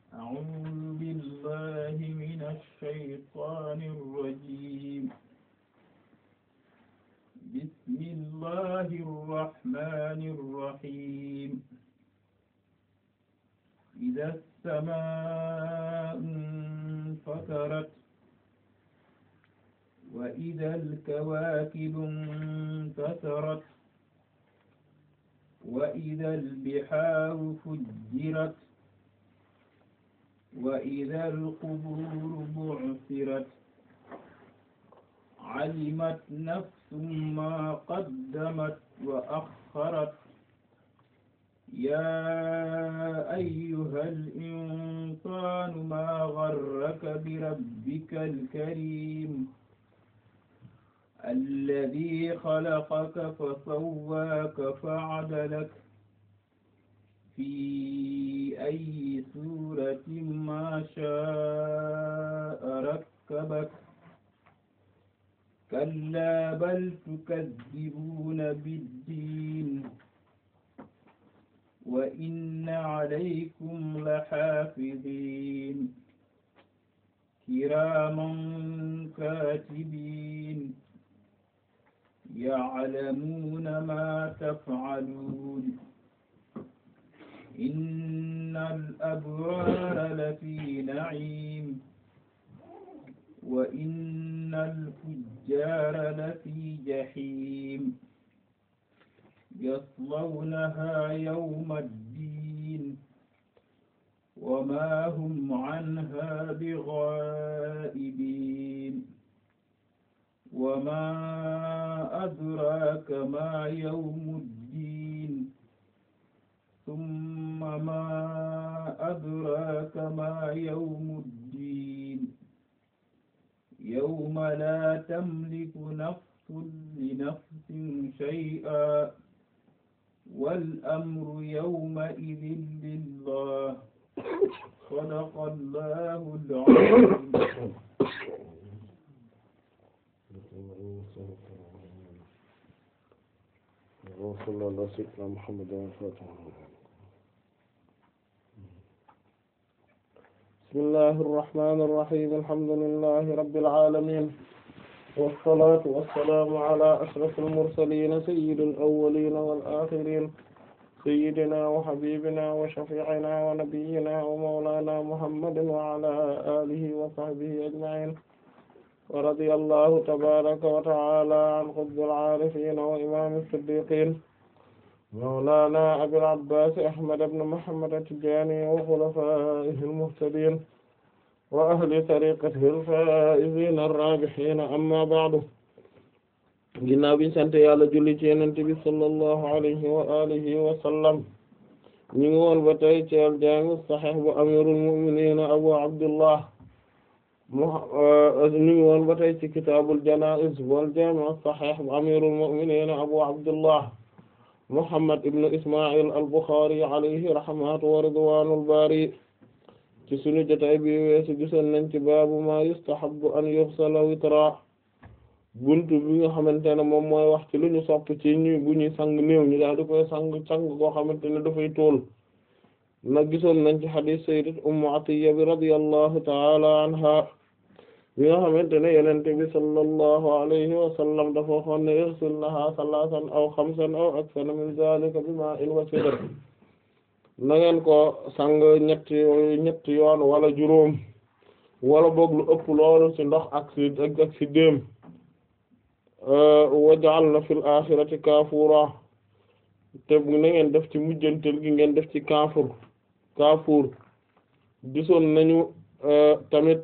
أعوذ بالله من الشيطان الرجيم بسم الله الرحمن الرحيم إذا السماء انفطرت وإذا الكواكب انتثرت وإذا البحار فجرت وإذا القبور بعثرت علمت نفس ما قدمت وأخرت يا أيها الإنسان ما غرك بربك الكريم الذي خلقك فسواك فعدلك في أي سورة ما شاء ركبك كلا بل تكذبون بالدين وإن عليكم لحافظين كراما كاتبين يعلمون ما تفعلون إن الأبرار لفي نعيم وإن الفجار لفي جحيم يصلونها يوم الدين وما هم عنها بغائبين وما أدراك ما يوم الدين ثم ما أدراك ما يوم الدين يوم لا تملك نفس لنفس شيئا والأمر يومئذ لله صدق الله العظيم وصلى الله سيدنا محمد وفاته بسم الله الرحمن الرحيم الحمد لله رب العالمين والصلاة والسلام على أشرف المرسلين سيد الأولين والآخرين سيدنا وحبيبنا وشفيعنا ونبينا ومولانا محمد وعلى آله وصحبه أجمعين ورضي الله تبارك وتعالى عن قطب العارفين وإمام الصديقين مولانا أبي العباس أحمد بن محمد التجاني وخلفائه المهتدين وأهل طريقته الفائزين الرابحين أما بعد ginnaaw biñ sant Yàlla julli ci Yonent bi sallallahu alayhi wa alihi wa sallam ñu ngi woon ba tey ci al-Jaami' as-Sahih bu amirul mu'minin Abu Abdullah ñu ngi woon ba tey ci kitaabul janaa'iz wal jaami' as-sahih bu amiirul mu'miniin abu abdullah muhammad ibn isma'il al-Bukhari alayhi rahmatu wa ridwaanul baari ci sunu jotaay bi weesu gisoon nañ ci baabu maa yustahabbu an yughsala witra buntu bi nga xamante ne moom mooy wax ci lu ñu sopp ci ñu bu ñuy sang néew ñu daal di koy sang sang koo xamante ne dafay tool nag gisoon nañ ci hadith sayyidat ummu atiyya bi radiyallahu ta'ala anha bi nga xamante ne yonent bi sallallahu alayhi wa sallam dafa waxoon ne irsilnaha salasan aw xamsan aw aksara min zalika bima'in wa sidr na ngeen ko sang ñetti ñetti yoon wala juróom wala boog lu ëpp loolu ci ndox ak ci ak ci déem waj'alna fil akhirati kafura te na ngeen def ci mujjantel gi ngeen def ci kaafur kaafur gisoon nañu tamit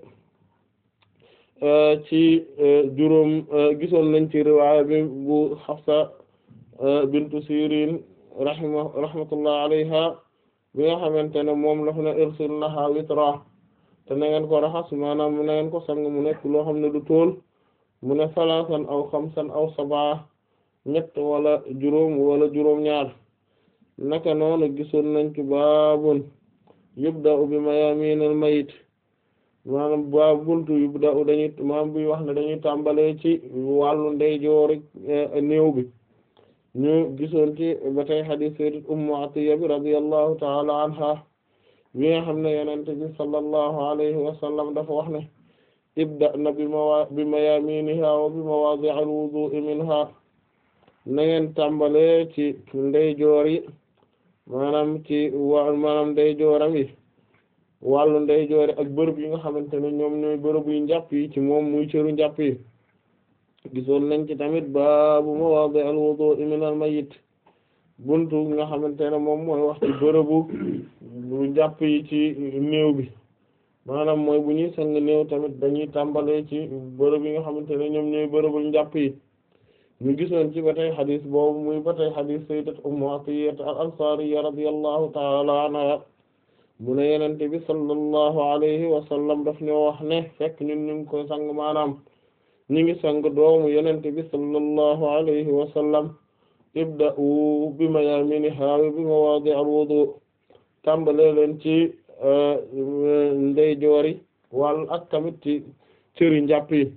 ci juróom gisoon nañ ci riwaaya bi bu Hafsa bintu Sirin rahima rahmatullah alayha bi nga xamante ne moom la fa ne irsilnaha witra te na ngeen ko raxas maanaam na ngeen ko sang mu nekk loo xam ne du tool mu ne salaasan aw xamsan aw sabaa ñett wala juróom wala juróom ñaar naka noonu gisoon nañ ci baabun yubda'u bi mayaminil mayit maanaam ba buntu yubda'u dañuy maanaam buy wax ne dañuy tàmbalee ci wàllu ndeyjoori néew bi ñu gisoon ci ba tey hadith sayyidat ummu atiya bi radiyallahu ta'ala anha bi nga xam ne yenente bi sallallahu alayhi wa sallam dafa wax ne ibda na bi mawa bi mayaminiha wa bi mawadi' al-wudu'i minha na ngeen tàmbale ci ndeyjoor yi maanaam ci wa maanaam ndeyjooram yi wàllu ndeyjoor yi ak bërëb yi nga xamante ne ñoom ñooy bërëb yu njàpp yi ci moom muy cëru njàpp yi gisoon nañ ci tamit baabu mawadi' al-wudu'i min al-mayyit buntu nga xamante ne moom mooy wax ci bërëbu bu njàpp yi ci néew bi maanaam mooy bu ñuy sang néew tamit dañuy tàmbalee ci bërëb yi nga xamante ne ñoom ñooy bërëbu njàpp yi ñu gisoon ci ba tey xadis boobu muy ba tey xadis sayyidat ummu atiyya al-ansariyya radiyallahu ta'ala anha mu ne yenente bi sallallahu alayhi wa sallam daf ñoo wax ne fekk ñun ñu ngi koy sang maanaam ñu ngi sang doomu yenente bi sallallahu alayhi wa sallam ibda'u bi mayaminiha wa bi mawadi' al-wudu tàmbale leen ci ndeyjoori wàll ak tamit ci cëri njàpp yi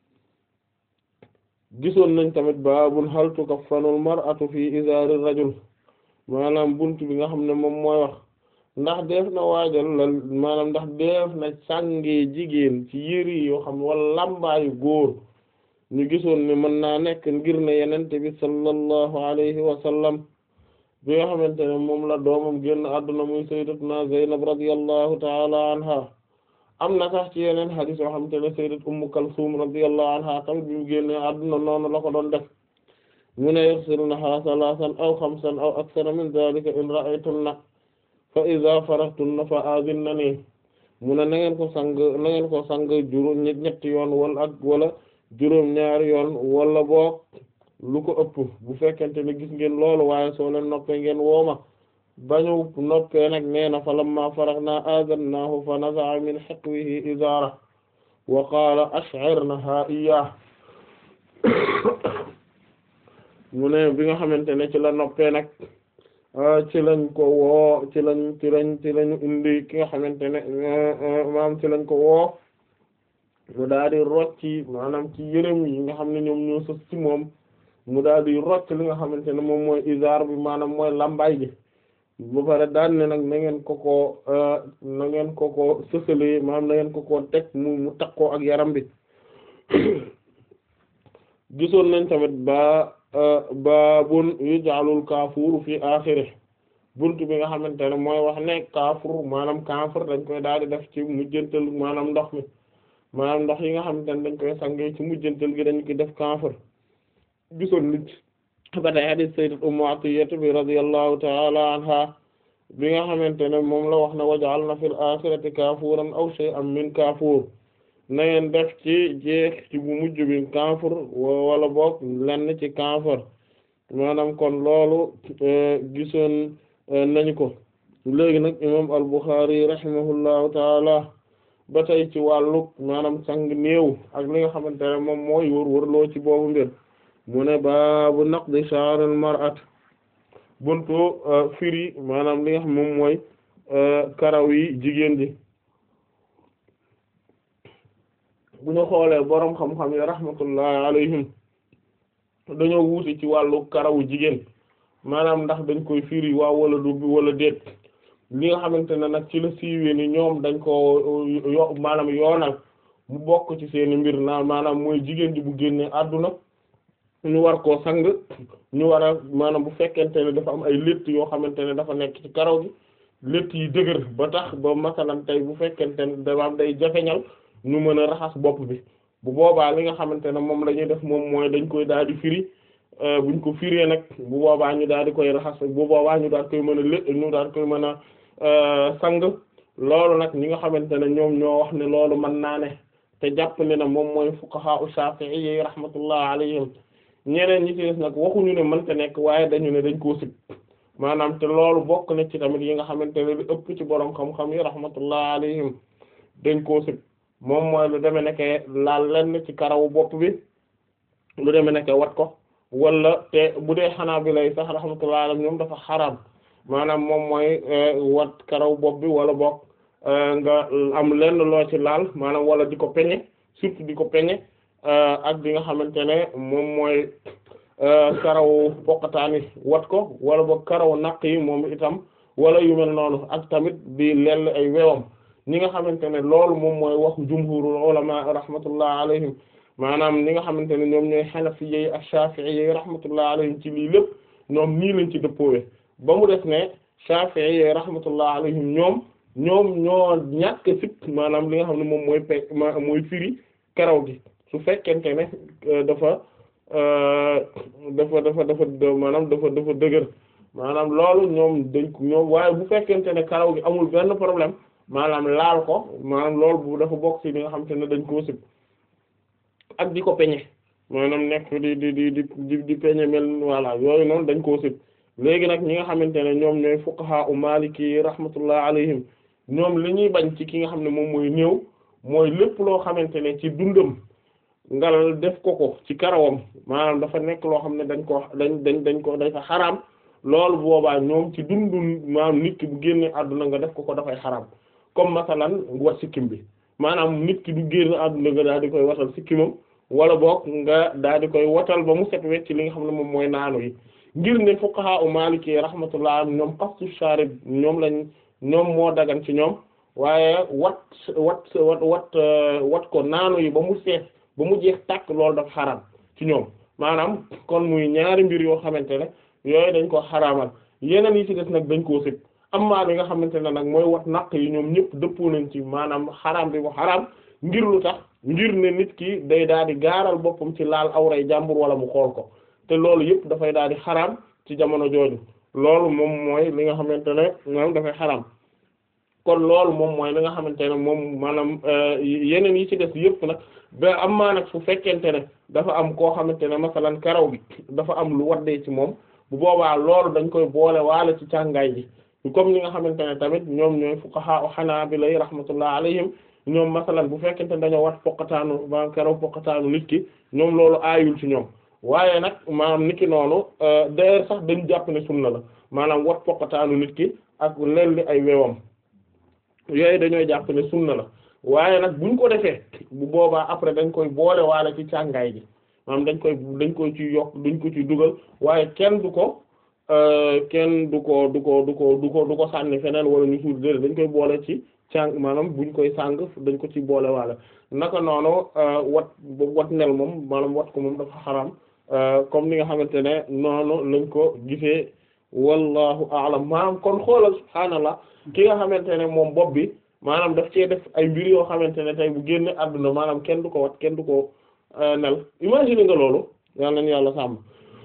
gisoon nañ tamit baabun hal tukaffanul mar'atu fi izari rajul maanaam buntu bi nga xam ne moom mooy wax ndax def na waajal la maanaam ndax def na sànge jigéen ci yëri yoo xam wala lambaayu góor ñu gisoon ne mën naa nekk ngir ne yenente bi sallallahu alayhi wa sallam bi nga xamante ne moom la doomam génn àdduna muy sayyidatuna Zaynab radiyallahu ta'ala anha am na sax ci yeneen hadith yoo xamante ne sayyidat Ummu Kalsum radiyallahu anha tamit bi mu génnee àdduna noonu la ko doon def mu ne yaghsilnaha salasan aw khamsan aw akthara min dhalika in ra'aytunna fa idha farahtunna fa azinnani mu ne na ngeen ko sang na ngeen ko sang juróom ñetti yoon wala ak wala juróom ñaari yoon wala boog lu ko ëpp bu fekkente ne gis ngeen loolu waaye soo leen noppee ngeen wooma bañu noppee nag nee na fa lamma faraghna azannaahu fa naza'a min hiqwihi izara wa qaala ash'irnaha iyyah mu ne bi nga xamante ne ci la noppee nag ci lañ ko woo ci lañ ci lañ ci lañu indi ki nga xamante ne maanaam ci lañ ko woo mu daal di rocci maanaam ci yërëm yi nga xam ne ñoom ñoo sës ci moom mu daal di rocc li nga xamante ne moom mooy izar bi maanaam mooy lambay gi ba pare daan ne nag na ngeen ko ko na ngeen ko ko sësale maanaam na ngeen ko ko teg mu mu takkoo ak yaram bi gisoon nañ tamit ba baabun yuj'alul kaafuuru fi aaxiri buntu bi nga xamante ne mooy wax ne kaafur maanaam kaafur dañ koy daal di def ci mujjantal maanaam ndox mi maanaam ndox yi nga xamante ne dañ koy sangee ci mujjantal gi dañ koy def kaafur gisoon nit ba tey hadith sayyidat ummu atiyya bi radiyallahu ta'ala anha bi nga xamante ne moom la wax ne waj'alna fil aaxirati kaafuuran aw shay'an min kaafuur na ngeen def ci jeex ci bu mujj bi kaafur wala boog lenn ci kaafur maanaam kon loolu gisoon nañu ko léegi nag imam al-Bukhari rahimahullahu taala ba tey ci wàllu maanaam sang néew ak li nga xamante ne moom mooy wër wërloo ci boobu mbir mu ne baabu naqdi sha'r al-mar'at buntu firi maanaam li nga xam moom mooy karaw yi jigéen ji bu ñu xoolee boroom xam-xam yi rahmatullahi alayhim dañoo wuute ci wàllu karawu jigéen maanaam ndax dañ koy firi waaw wala du wala déet li nga xamante ne nag ci la siiwee ni ñoom dañ ko yo maanaam yoonal mu bokk ci seeni mbir naa maanaam mooy jigéen ji bu génnee àdduna ñu war koo sang ñu war a maanaam bu fekkente ne dafa am ay létt yoo xamante ne dafa nekk ci karaw gi létt yi dëgër ba tax ba masalan tey bu fekkente ne dafa am day jafeñal ñu mën a raxas bopp bi bu boobaa li nga xamante ne moom la ñuy def moom mooy dañ koy daal di firi buñ ko firee nag bu boobaa ñu daal di koy raxas bu boobaa ñu daal koy mën a lé ñu daal koy mën a sang loolu nag ñi nga xamante ne ñoom ñoo wax ne loolu mën naa ne te jàpp ne na moom mooy fuqaha u Shafi'i yi rahmatullah alayhim ñeneen ñi ci des nag waxuñu ne mënta nekk waaye dañu ne dañ koo sib maanaam te loolu bokk na ci tamit yi nga xamante ne lu ëpp ci borom xam-xam yi rahmatullah alayhim dañ koo sib moom mooy lu demee nekke laal lenn ci karawu bopp bi lu demee nekke wat ko wala te bu dee xanaa bi lay sax rahmatullah alayhim ñoom dafa xaraam maanaam moom mooy wat karaw bopp bi wala boog nga am lenn loo ci laal maanaam wala di ko peñe surtout di ko peñe ak bi nga xamante ne moom mooy karaw poqataani wat ko wala boog karaw naq yi moom itam wala yu mel noonu ak tamit di lell ay wewam ñi nga xamante ne loolu moom mooy wax jumhurul ulama rahmatullah alayhim maanaam ñi nga xamante ne ñoom ñooy xanafi yi ak shafi'i yi rahmatullah alayhim ci lii lépp ñoom nii lañ ci dëppoowe ba mu def ne shafi'i yi rahmatullah alayhim ñoom ñoom ñoo ñàkk sit maanaam li nga xam ne moom mooy pe mooy firi karaw gi su fekkente ne dafa dafa dafa dafa maanaam dafa dafa dëgër maanaam loolu ñoom dañ ko ñoom waaye bu fekkente ne karaw gi amul benn problème maanaam laal ko maanaam loolu bu dafa bokk ci li nga xamante ne dañ koo sib ak di ko peñe maanaam nekk di di di di di peñe mel voilà yooyu noonu dañ koo sib léegi nag ñi nga xamante ne ñoom ñooy fuqaha u maliki rahmatullah alayhim ñoom li ñuy bañ ci ki nga xam ne moom mooy néew mooy lépp loo xamante ne ci dundam ngal def ko ko ci karawam maanaam dafa nekk loo xam ne dañ ko dañ dañ dañ ko dafa xaraam loolu boobaa ñoom ci dundu maanaam nit ki bu génne àdduna nga def ko ko dafay xaraam comme masalan wat sikkim bi maanaam nit ki du génn àdduna nga daal di koy watal sikkimam wala boog nga daal di koy watal ba mu set wecc li nga xam ne moom mooy naanu yi ngir ne fuqaha u maliki rahmatullah ñoom qastu sharib ñoom lañ ñoom moo dagan ci ñoom waaye wat wat wat wat wat ko naanu yi ba mu seet ba mu jeex tàkk loolu dafa xaraam ci ñoom maanaam kon muy ñaari mbir yoo xamante ne yooyu dañ ko xaraamal yeneen yi ci des nag dañ koo sib amma li nga xamante ne nag mooy wat naq yi ñoom ñëpp dëppoo nañ ci maanaam xaraam bi ko xaraam ngir lu tax ngir ne nit ki day daal di gaaral boppam ci laal awray jàmbur wala mu xool ko te loolu yëpp dafay daal di xaraam ci jamono jooju loolu moom mooy li nga xamante ne moom dafay xaraam kon loolu moom mooy li nga xamante ne moom maanaam yeneen yi ci des yëpp nag ba am maa nag su fekkente ne dafa am koo xamante ne masalan karaw gi dafa am lu waddee ci moom bu boobaa loolu dañ koy boole waale ci càngaay ji comme ni nga xamante ne tamit ñoom ñooy fuqaha u hanabila rahmatullah alayhim ñoom masalan bu fekkente ne dañoo wat poqataanu ba karaw poqataanu nit ki ñoom loolu aayul ci ñoom waaye nag maanaam nit ki noonu d'ailleurs sax dañu jàpp ne sunna la maanaam wat poqataanu nit ki ak lelli ay wewam yooyu dañoo jàpp ne sunna la waaye nag buñ ko defee bu boobaa après dañ koy boole waale ci càngaay ji maanaam dañ koy dañ koy ci yokk dañ ko ci dugal waaye kenn du ko kenn du ko du ko du ko du ko du ko sànni feneen wala ñu suul déedéet dañ koy boole ci càng maanaam buñ koy sàng dañ ko ci boole waale naka noonu wat wat nel moom maanaam wat ko moom dafa xaram comme ni nga xamante ne noonu lañ ko gisee wallahu a'lam maanaam kon xoolal subhaanallah ki nga xamante ne moom bopp bi maanaam daf cee def ay mbir yoo xamante ne tey bu génne àdduna maanaam kenn du ko wat kenn du ko nel imagine nga loolu yàlla nañu yàlla sàmm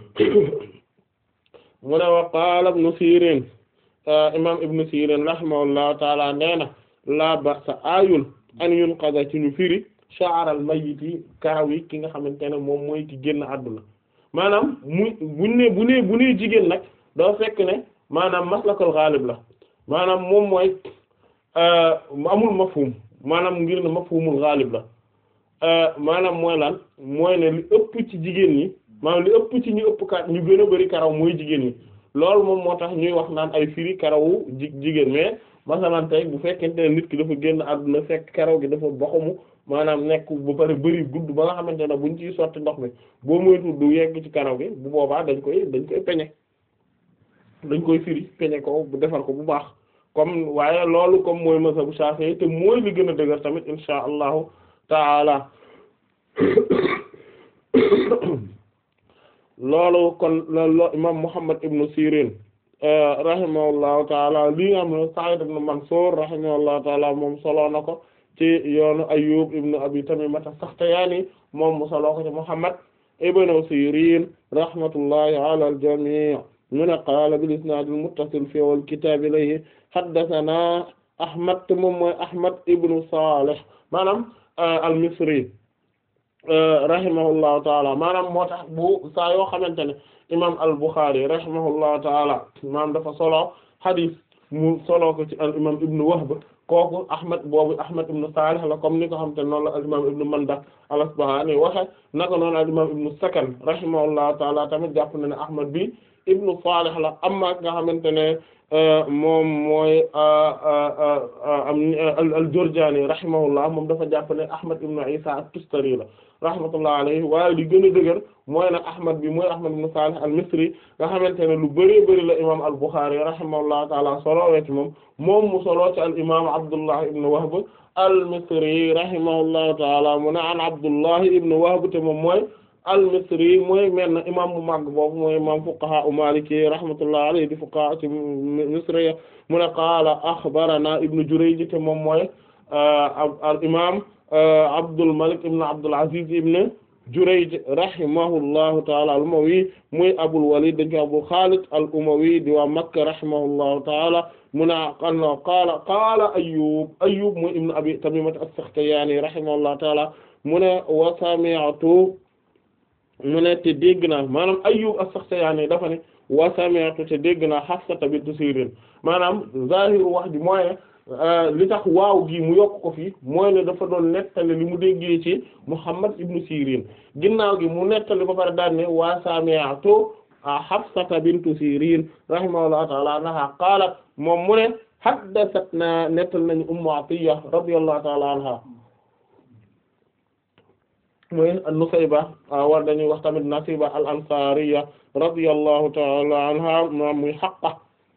mu ne wa qaala ibnu Sirin imam ibnu Sirin rahimahullahu taala nee na la ba'sa aayul an yunqada ci ñu firi sha'ral mayyiti karaw yi ki nga xamante ne moom mooy ki génn àdduna maanaam muy buñ ne bu ne bu ne jigéen nag doo fekk ne maanaam maslakul ghalib la maanaam moom mooy amul mafhum maanaam ngir ne mafhumul ghalib la maanaam mooy lan mooy ne li ëpp ci jigéen ñi maanaam li ëpp ci ñu ëpp ka ñu gën a bari karaw mooy jigéen ñi loolu moom moo tax ñuy wax naan ay firi karawu ji jigéen mais masalan tey bu fekkente ne nit ki dafa génn àdduna fekk karaw gi dafa boxamu maanaam nekk ba pare bëri gudd ba nga xamante ne buñ ciy sotti ndox mi boo moytu du yegg ci karaw gi bu boobaa dañ koy dañ koy peñe dañ koy firi peñe ko bu defar ko bu baax comme waaye loolu comme mooy mazhabu Shafi'i te mooy li gën a dëgër tamit insha allahu taala loolu kon loolu imam Muhammad ibn Sirin rahimahullahu taala lii nga xam ne Sa'id ibn Mansur rahimahullahu taala moom solo na ko ci yoonu Ayyub ibn Abi Tamimata Sakhtiyani moom mu solo ko ci Muhammad ibn Sirin rahmatullahi ala al-jami' mu ne qaala bil isnaad al-muttasil fi awwal kitaab ilayhi haddathana Ahmad moom mooy Ahmad ibn Salih maanaam al-Misri rahimahullahu taala maanaam moo tax bu saa yoo xamante ne imaam al-Bukhari rahimahullahu taala maanaam dafa solo hadith mu solo ko ci al imaam Ibn Wahb kooku Ahmad boobu Ahmad ibn Salih la comme ni ko xamante ne noonu la al imaam Ibn Manda al-Asbahani waxe naka noonu al imaam Ibn Sakan rahimahullahu taala tamit jàpp na ne Ahmad bi ibnu Salih la amma nga xamante ne moom mooy al-Jurjani rahimahullah moom dafa jàpp ne Ahmad ibnu Isa at-Tustari la rahmatullah alayhi waaye li gën a dëgër mooy ne Ahmad bi mooy Ahmad ibnu Salih al-Misri nga xamante ne lu bëree bëri la imam al-Bukhari rahimahullah taala solo wecc moom moom mu solo ci al imam Abdullah ibnu Wahb al-Misri rahimahullahu taala mu ne an Abdullah ibnu Wahb te moom mooy al-Misri mooy mel na imam bu mag boobu mooy imam fuqaha u Maliki rahmatullah alayhi di fuqaha ci Misri mu ne qaala akhbarana ibnu Jurayj te moom mooy al imam Abdul Malik ibn Abdul Aziz ibn Jurayj rahimahullahu taala al-Umawi muy Abul Walid dañ ko Abu Khalid al-Umawi di waa Makka rahimahullahu taala mu ne qaala qaala Ayyub Ayyub muy ibn Abi Tamimah as-Sakhtiyani rahimahullahu taala mu ne wa sami'tu mu ne te dégg naa maanaam Ayyub as-Sakhtiyani dafa ne wa sami'tu te dégg naa Hafsa bint Sirin maanaam zahiru wax ji mooy ne li tax waaw gi mu yokk ko fii mooy ne dafa doon nettali li mu déggee ci Muhammad ibn Sirin ginnaaw gi mu nettali ba pare daan ne wa sami'tu Hafsa bint Sirin rahimahullahu ta'ala anha qaalat moom mu ne haddathatna nettal nañu Ummu Atiyya radiyallahu ta'ala anha mooy Nusayba war dañuy wax tamit Nasiba al-Ansariya radiyallahu ta'ala anha moom muy Haqqa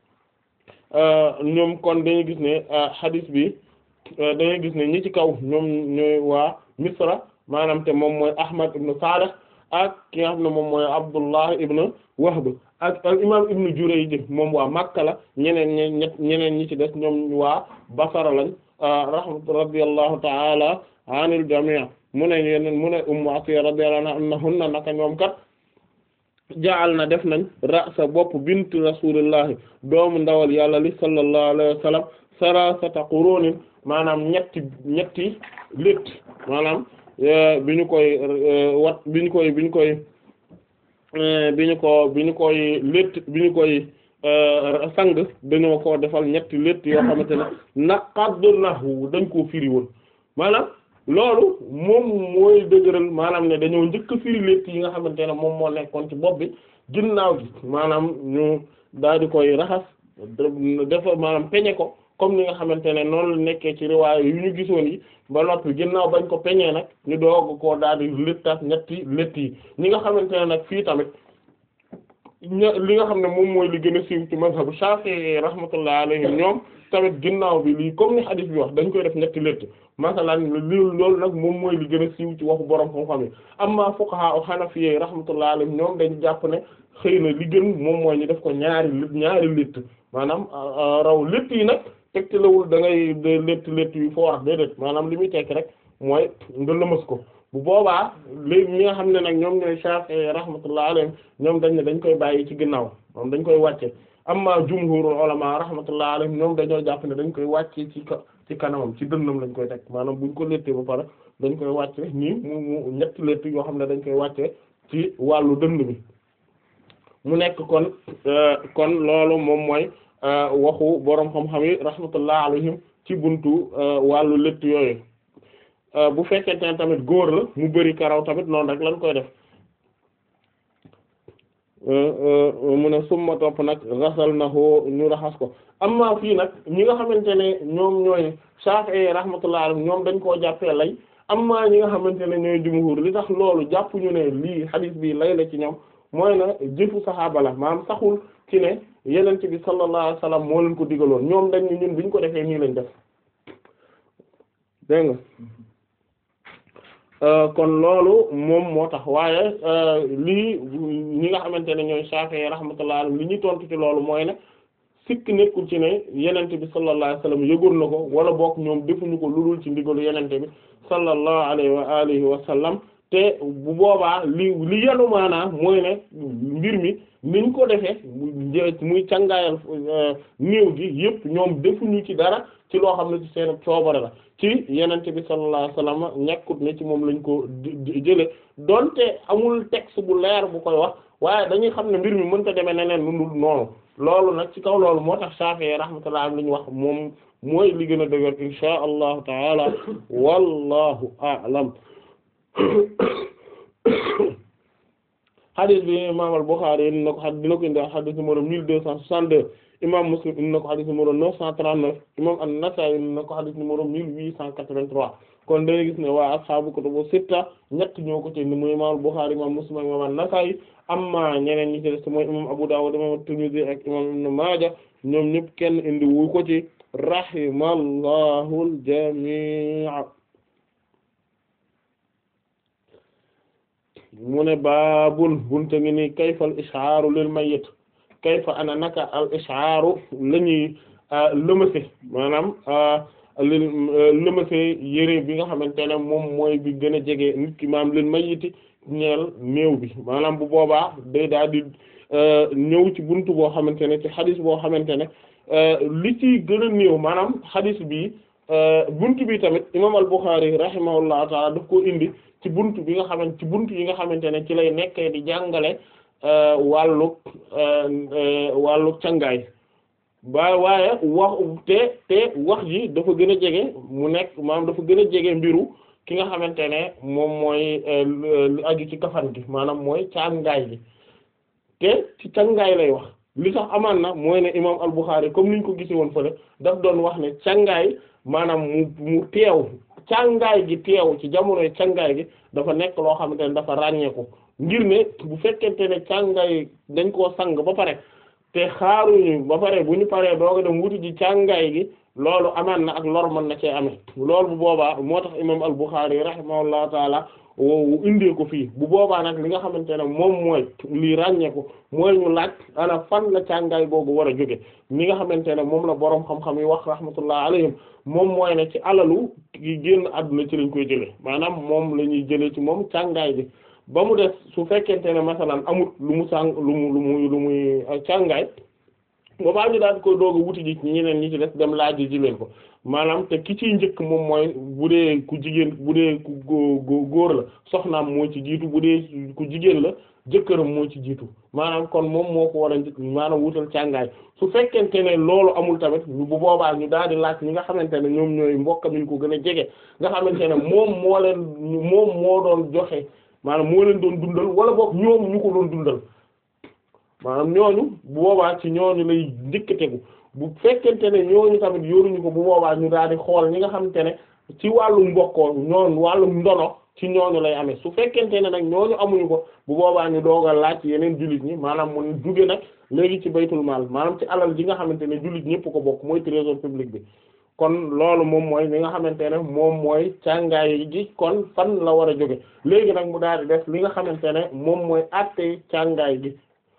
ñoom kon dañuy gis ne hadith bi dañuy gis ne ñi ci kaw ñoom ñooy waa Misra maanaam te moom mooy Ahmad ibn Salih ak ki nga xam ne moom mooy Abdullah ibn Wahb ak al imam ibn Jurayj moom waa Makka la ñeneen ñi ñeneen ñi ci des ñoom waa Basra lañ rahmat radiyallahu ta'ala anil jami' mu ne yeneen mu ne Ummu Atiyya radiyallahu anha annahunna naka ñoom kat jaal na def nañ ra'sa bopp bint rasulillahi doomu ndawal yàlla li sallallahu alayhi wa sallam sarasata qurunin maanaam ñetti ñetti létt maanaam bi ñu koy wat bi ñu koy bi ñu koy bi ñu ko bi ñu koy létt bi ñu koy sang dañoo ko defal ñetti létt yoo xamante ne naqadnahu dañ koo firi woon maanaam loolu moom mooy dëgëral maanaam ne dañoo njëkk a firi létt yi nga xamante ne moom moo nekkoon ci bopp bi ginnaaw gi maanaam ñu daal di koy raxas dafa maanaam peñe ko comme ni nga xamante ne noonu la nekkee ci riwaay yu ñu gisoon yi ba noppi ginnaaw bañ ko peñee nag ñu doog koo daal di léttaat ñetti létt yi ñi nga xamante ne nag fii tamit li nga xam ne moom mooy li gën a siiw ci mazhabu Shafi'i rahmatullah alayhim ñoom tamit ginnaaw bi lii comme ni hadith bi wax dañ koy def ñetti létt masalan li loolu nag moom mooy li gën a siiw ci waxu borom xam-xam yi amma fuqaha o Hanafiyyi rahmatullah alayhim ñoom dañ jàpp ne xëy na li gën moom mooy ñu def ko ñaari ñaari létt maanaam raw létt yi nag tegtalawul da ngay létt létt yu foo wax déedéet maanaam li muy tekk rek mooy nga lëmas ko bu boobaa léegi ñi nga xam ne nag ñoom ñooy Shafi'i rahmatullah alayhim ñoom dañ ne dañ koy bàyyi ci ginnaaw moom dañ koy wàcce amma jumhurul ulama rahmatullah alayhim ñoom dañoo jàpp ne dañ koy wàcce ci ci kanamam ci dënnam lañ koy teg maanaam buñ ko léttee ba pare dañ koy wàcce nii mu mu ñetti létt yoo xam ne dañ koy wàcce ci wàllu dënn bi mu nekk kon kon loolu moom mooy waxu boroom xam-xam yi rahmatullah alayhim ci buntu wàllu létt yooyu bu fekkente ne tamit góor la mu bari karaw tamit noonu rek lañ koy def mu ne summa topp nag rasal na hoo ñu raxas ko amma fii nag ñi nga xamante ne ñoom ñooy Shafi'i rahmatullah alayhim ñoom dañ koo jàppee lay amma ñi nga xamante ne ñooy jumhur li tax loolu jàpp ñu ne lii hadith bi lay la ci ñoom mooy na jëfu saxaaba la maanaam saxul ci ne yenente bi sallallahu alayhi wasallam moo leen ko digaloon ñoom dañ ñu ñun biñ ko defee nii lañ def dégg nga kon loolu moom moo tax waaye lii ñi nga xamante ne ñooy Shafi'i rahmatullah alayhi li ñuy tontu ci loolu mooy ne sikk nekkul ci ne yenente bi sallallahu alayhi wasallam yëgoon na ko wala bokk ñoom defuñu ko ludul ci ndigalu yenente bi sallallahu alayhi wa alihi wa sallam te bu boobaa li li yanu maanaam mooy ne mbir mi niñ ko defee muy cangaayal néew gi yëpp ñoom defuñu ci dara ci loo xam ne ci seen coobare la ci yenente bi sallallahu alayhi wasallam ñekkut ne ci moom lañ ko jële donte amul texte bu leer bu koy wax waaye dañuy xam ne mbir mi mënta demee neneen lu dul noonu loolu nag ci kaw loolu moo tax Shafi'i rahmatullah am li ñu wax moom mooy li gën a dëgër insha allahu taala wallahu a'lam hadith bi imam al-Bukhari indi na ko hadith dina ko indi hadith numéro mille deux cent soixante-deux imam Muslim indi na ko hadith numéro neuf cent trente-neuf imam an-Nasa'i indi na ko hadith numéro mille huit cent quatre-vingt-trois kon dañuy gis ne waa ashaabu kutubu sitta ñett ñoo ko ci indi muy imam al-Bukhari imam Muslim ak imam an-Nasa'i amma ñeneen ñi ci des mooy imam Abu Dawud imam at-Tirmidhi ak imam Ibn Maaja ñoom ñëpp kenn indi wu ko ci rahimallahu al-jami' mu ne baabul bunte ngi ni kayfa al ishaaru lil mayyit kayfa ana naka al ishaaru la ñuy lëmase maanaam lil lëmase yére bi nga xamante ne moom mooy bi gën a jege nit ki maanaam lil mayyiti ñeel néew bi maanaam bu boobaa day daal di ñëw ci buntu boo xamante ne ci xadis boo xamante ne li ci gën a néew maanaam xadis bi buntu bi tamit imam al-Bukhari rahimahullahu taala daf koo indi ci buntu bi nga xamante ci buntu yi nga xamante ne ci lay nekkee di jàngale wàllug wàllug cangaay ba waaye wax te te wax ji dafa gën a jege mu nekk maanaam dafa gën a jege mbiru ki nga xamante ne moom mooy lu aju ci kafan gi maanaam mooy cangaay gi te ci cangaay lay wax li tax amaan na mooy ne imam al-Bukhari comme niñ ko gisee woon fële daf doon wax ne cangaay maanaam mu mu teew càngaay gi teew ci jamonoy càngaay gi dafa nekk loo xamante ne dafa ràññeeku ngir ne bu fekkente ne càngaay dañ koo sang ba pare te xaaruñu ba pare bu ñu paree dooga dem wuti ji càngaay gi loolu amaan na ak lor mën na cee amee loolu bu boobaa moo tax imam al-Bukhari rahimahullahu taala woowu indee ko fii bu boobaa nag li nga xamante ne moom mooy lii ràññeeku mooy ñu laaj ana fan la càngaay googu war a jóge li nga xamante ne moom la boroom xam-xam yi wax rahmatullah alayhim moom mooy ne ci alalu gi génn àdduna ci lañ koy jëlee maanaam moom la ñuy jëlee ci moom càngaay bi ba mu des su fekkente ne masalan amut lu mu sàng lu mu lu muy lu muy càngaay boobaa ñu daal di koy doog a wuti ji ñeneen ñi ci des dem laaj ji leen ko maanaam te ki ciy njëkk moom mooy bu dee ku jigéen bu dee ku góor la soxnaam moo ci jiitu bu dee ku jigéen la jëkkëram moo ci jiitu maanaam kon moom moo ko war a njëkk maanaam wutal càngaay su fekkente ne loolu amul tamit bu boobaa ñu daal di laaj ñi nga xamante ne ñoom ñooy mbokkam ñu ko gën a jege nga xamante ne moom moo leen moom moo doon joxe maanaam moo leen doon dundal wala boog ñoom ñu ko doon dundal maanaam ñooñu bu boobaa ci ñooñu lay njëkk tegu bu fekkente ne ñooñu tamit yoruñu ko bu boobaa ñu daal di xool ñi nga xamante ne ci wàllu mbokkoo ñoon wàllu ndono ci ñooñu lay amee su fekkente ne nag ñooñu amuñu ko bu boobaa ñu doog a laaj yeneen jullit ñi maanaam mu jóge nag léegi ci baytul maal maanaam ci alal ji nga xamante ne jullit ñëpp ko bokk mooy trésor public bi kon loolu moom mooy li nga xamante ne moom mooy càngaay ji kon fan la war a jóge léegi nag mu daal di def li nga xamante ne moom mooy àttee càngaay gi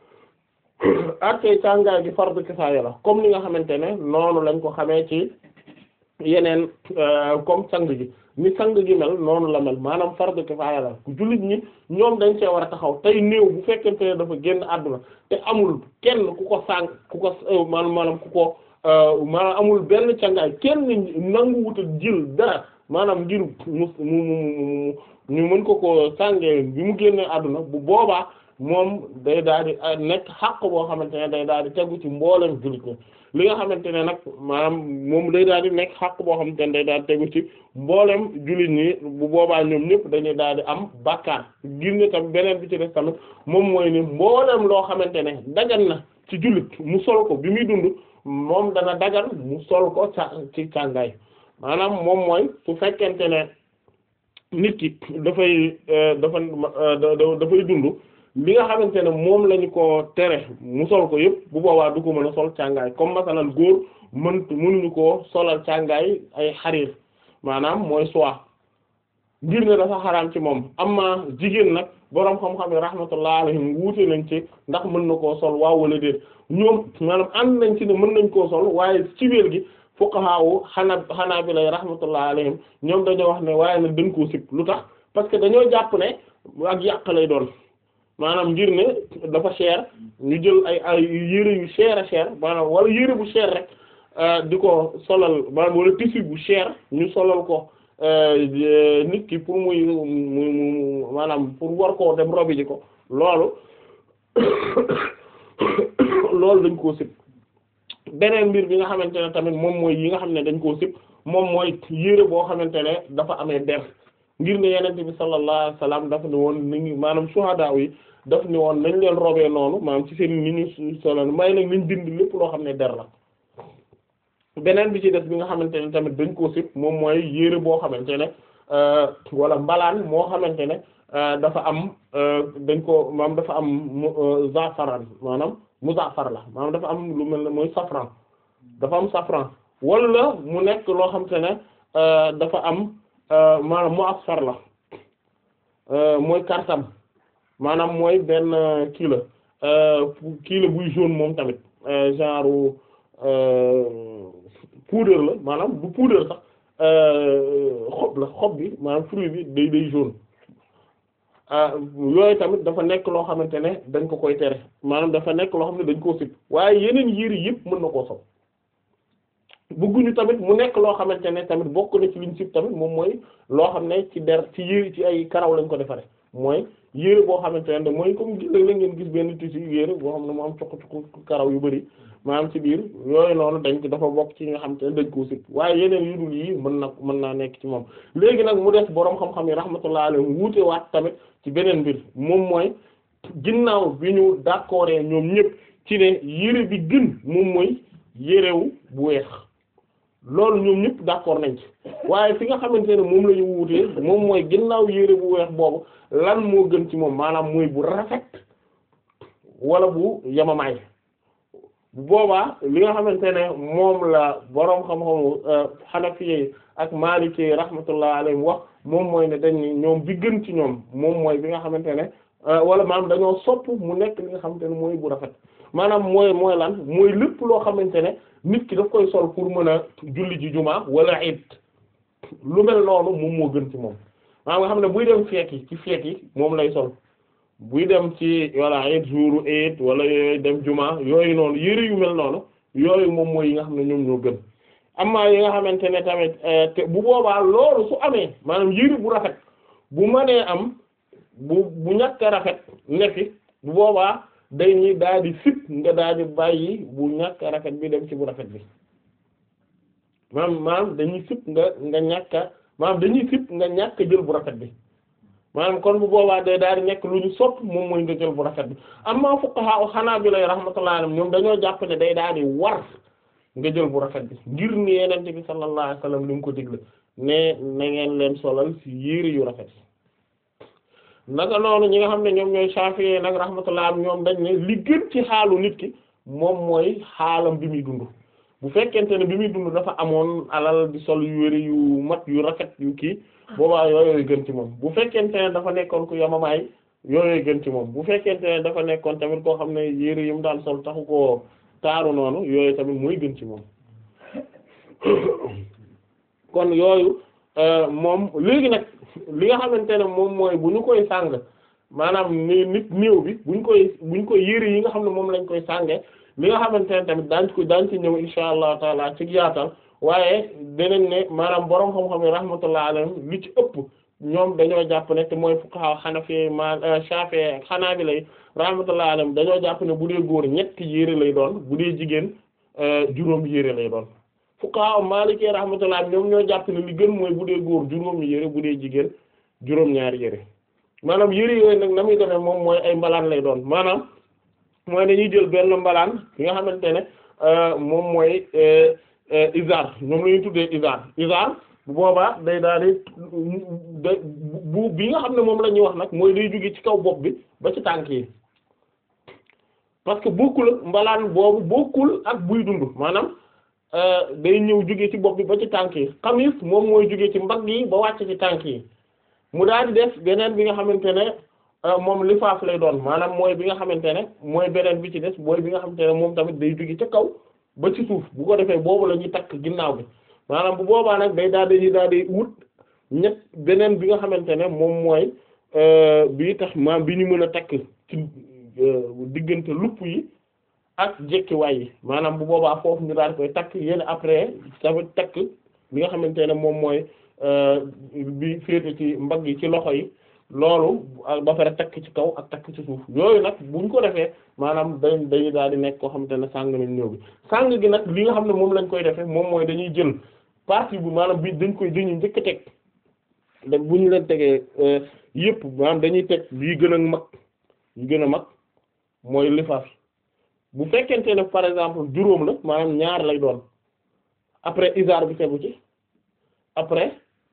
àttee càngaay gi fardu kifaaya la comme ni nga xamante ne noonu lañ ko xamee ci yeneen comme sang gi ni sang gi mel noonu la mel maanaam fardu kifaaya la jullit ñi ñoom dañ see war a taxaw tey néew bu fekkente ne dafa génn àdduna te amul kenn ku ko sànq ku ko maanaam maanaam ku ko maanaam amul benn cangaay kenn nangu wuta jël dara maanaam ngir mu mu mu ñu mën ko ko sàngee bi mu génnee àdduna bu boobaa moom day daal di nekk xàq boo xamante ne day daal di tegu ci mboolem jullit ñi li nga xamante ne nag maanaam moom day daal di nekk xàq boo xamante ne day daal di tegu ci mboolem jullit ñi bu boobaa ñoom ñëpp dañuy daal di am bàkkaar ngir ne tamit beneen bi ci des tamit moom mooy ni mboolem loo xamante ne dagan na ci jullit mu sol ko bi muy dund moom dana dagan mu sol ko ca ci càngaay maanaam moom mooy su fekkente ne nit ki dafay dafa dafay dund li nga xamante ne moom lañu ko tere mu sol ko yëpp bu boobaa du ko mën a sol càngaay comme masalan góor mën mënuñu koo solal càngaay ay xariir maanaam mooy soie ngir ne dafa xaraam ci moom amma jigéen nag boroom xam-xam yi rahmatullah alayhim wuute nañ ci ndax mën na koo sol waaw wala déet ñoom maanaam ànd nañ ci ne mën nañ koo sol waaye ci biir gi fuqaha xanaa xanaa bi lay rahmatullah alayhim ñoom dañoo wax ne waaye nag dañ koo sib lu tax parce que dañoo jàpp ne ak yàq lay doon maanaam ngir ne dafa cher ñu jël ay ay yére yu cher a cher maanaam wala yére bu cher rek di ko solal maanaam wala tissu bu cher ñu solal ko nit ki pour muy mu maanaam pour war koo dem robi ji ko loolu loolu dañ koo sib beneen mbir bi nga xamante ne tamit moom mooy yi nga xam ne dañ koo sib moom mooy yére boo xamante ne dafa amee der ngir ne yenente bi sallallahu alayhi wasallam daf ne woon ni ngi maanaam shuhada yi daf ne woon nañ leen robee noonu maanaam ci seen ni ñu solo may nag nañ bind lépp loo xam ne der la beneen bi ci des bi nga xamante ne tamit dañ koo sib moom mooy yére boo xamante ne wala mbalaan moo xamante ne dafa am dañ ko maanaam dafa am zafaran maanaam muzaffar la maanaam dafa am lu mel ne mooy safran dafa am safran wala mu nekk loo xamante ne dafa am maanaam mu'asfar la mooy kartam maanaam mooy benn kii la kii la buy jaune moom tamit genre poudre la maanaam du poudre sax xob la xob bi maanaam fruit bi day day jaune yooyu tamit dafa nekk loo xamante ne dañ ko koy tere maanaam dafa nekk loo xam ne dañ koo sib waaye yeneen yére yëpp mën na koo sob bëgguñu tamit mu nekk loo xamante ne tamit bokk na ci liñ sib tamit moom mooy loo xam ne ci der ci yére ci ay karaw lañ ko defaree mooy yére boo xamante ne mooy comme gis la ngeen gis benn tissu yére boo xam ne mu am cuq-cuq karaw yu bari maanaam ci biir yooyu noonu dañ ko dafa bokk ci nga xamante ne dañ koo sib waaye yeneen yu dul yii mën na mën naa nekk ci moom léegi nag mu des boroom xam-xam yi rahmatullah alayhi wuute waat tamit ci beneen mbir moom mooy ginnaaw bi ñu d'accord ñoom ñëpp ci ne yére bi gën moom mooy yérewu bu weex loolu ñoom ñëpp d'accord nañ ci waaye fi nga xamante ne moom la ñu wuutee moom mooy ginnaaw yére bu weex boobu lan moo gën ci moom maanaam mooy bu rafet wala bu yamamaay bu boobaa li nga xamante ne moom la boroom xam-xamu xanafiye ak maalikee rahmatullah alayhim wax moom mooy ne dañ ñoom bi gën ci ñoom moom mooy bi nga xamante ne wala maanaam dañoo sopp mu nekk li nga xamante ne mooy bu rafet maanaam mooy mooy lan mooy lépp loo xamante ne nit ki daf koy sol pour mën a julli ji jumaa wala it lu mel noonu moom moo gën ci moom maanaam nga xam ne buy dem feet yi ci feet yi moom lay sol buy dem ci wala it jour it wala yooyu dem jumaa yooyu noonu yëre yu mel noonu yooyu moom mooy yi nga xam ne ñoom ñoo gën amma yi nga xamante ne tamit te bu boobaa loolu su amee maanaam yëre bu rafet bu mënee am bu bu ñàkk a rafet nekki bu boobaa day ñi daal di sit nga daal di bàyyi bu ñàkk a rafet bi dem ci bu rafet bi maanaam maanaam dañuy sit nga nga ñàkk a maanaam dañuy sit nga ñàkk jël bu rafet bi maanaam kon bu boobaa day daal di nekk lu ñu sopp moom mooy nga jël bu rafet bi amma fuqaha hanabila rahmatullahi alayhim ñoom dañoo jàpp ne day daal di war nga jël bu rafet bi ngir ni yenente bi sallallahu alayhi wasallam li mu ko digle ne na ngeen leen solal ci yére yu rafet naka noonu ñi nga xam ne ñoom ñooy Shafi'i nag rahmatullah am ñoom dañ ne li gën ci xaalu nit ki moom mooy xaalam bi muy dund bu fekkente ne bi muy dund dafa amoon alal di sol yu wéri yu mat yu rafet yu kii boobaa yooyooyu gën ci moom bu fekkente ne dafa nekkoon ku yamamaay yooyooyu gën ci moom bu fekkente ne dafa nekkoon tamit koo xam ne yére yi mu daan sol taxu koo taaru noonu yooyu tamit mooy gën ci moom kon yooyu moom léegi nag li nga xamante ne moom mooy bu ñu koy sàng maanaam ni nit néew bi bu ñu koy bu ñu koy yére yi nga xam ne moom lañ koy sànge li nga xamante ne tamit daañ ko daañ ci ñëw insha allah taala ci yaatal waaye dinañ ne maanaam boroom xam-xam yi rahmatullah alayhim li ci ëpp ñoom dañoo jàpp ne te mooy fuqaha hanafi ma shafi'i ak hanabila rahmatullah alayhim dañoo jàpp ne bu dee góor ñetti yére lay doon bu dee jigéen juróom yére lay doon fuqaha maliki rahmatullah ñoom ñoo jàpp ne li gën mooy bu dee góor juróomi yére bu dee jigéen juróom-ñaari yére maanaam yére yooyu nag na muy demee moom mooy ay mbalaan lay doon maanaam mooy dañuy jël benn mbalaan bi nga xamante ne moom mooy izar ñoom la ñuy tuddee izar izar bu boobaa day daal di bu bi nga xam ne moom la ñuy wax nag mooy day jóge ci kaw bopp bi ba ci tànk yi parce que bokkul ak mbalaan boobu bokkul ak buy dund maanaam day ñëw jóge ci bopp bi ba ci tànk yi xamis moom mooy jóge ci mbagg yi ba wàcc ci tànk yi mu daal di def beneen bi nga xamante ne moom lifaaf lay doon maanaam mooy bi nga xamante ne mooy beneen bi ci des mooy bi nga xamante ne moom tamit day jóge ca kaw ba ci suuf bu ko defee boobu la ñuy takk ginnaaw bi maanaam bu boobaa nag day daal di daal di wut ñett beneen bi nga xamante ne moom mooy bi tax maam bi ñu mën a takk ci diggante lupp yi ak jekkiwaay yi maanaam bu boobaa foofu ñu daal di koy takk yéen après tamit takk li nga xamante ne moom mooy bi féete ci mbagg yi ci loxo yi loolu ba pare takk ci kaw ak takk ci suuf yooyu nag buñ ko defee maanaam dañ dañuy daal di nekk koo xamante ne sàng nañ ñëw bi sàng gi nag li nga xam ne moom lañ koy defee moom mooy dañuy jël partie bu maanaam bi dañ koy dañuy njëkk a teg da bu ñu leen tegee yëpp maanaam dañuy teg bii gën a mag yu gën a mag mooy lifaaf bu fekkente ne par exemple juróom la maanaam ñaar lay doon après izar bi tegu ci après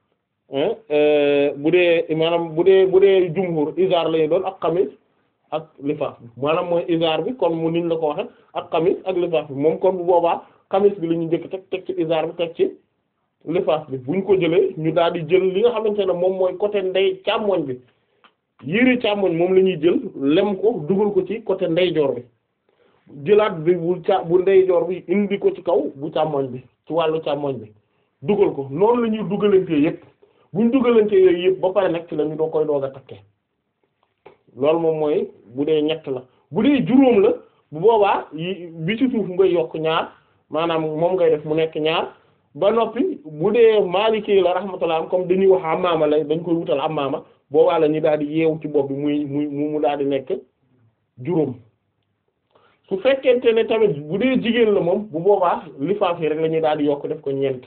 bu dee maanaam bu dee bu dee jumhur izar lay doon ak xamis ak lifaaf bi maanaam mooy izar bi kon mu niñ la ko waxe ak xamis ak lifaaf bi moom kon bu boobaa xamis bi la ñu njëkk teg teg ci izar bi teg ci lifaaf bi buñ ko jëlee ñu daal di jël li nga xamante ne moom mooy côté ndey càmmoñ bi yére càmmoñ moom la ñuy jël lem ko dugal ko ci côté ndeyjoor bi jëlaat bi bu ca bu ndeyjoor bi indi ko ci kaw bu càmmoñ bi ci wàllu càmmoñ bi dugal ko noonu la ñuy dugalantee yépp buñ dugalantee yooyu yépp ba pare nag ci la ñu doo koy doog a takke loolu moom mooy bu dee ñett la bu dee juróom la bu boobaa yi bi ci suuf ngay yokk ñaar maanaam moom ngay def mu nekk ñaar ba noppi bu dee Maliki la rahmatullah comme dañuy wax amaama la dañ koy wutal amaama boobaa la ñu daal di yeewu ci bopp bi muy muy mu daal di nekk juróom su fekkente ne tamit bu dee jigéen la moom bu boobaa lifaaf yi rek la ñuy daal di yokk def ko ñeent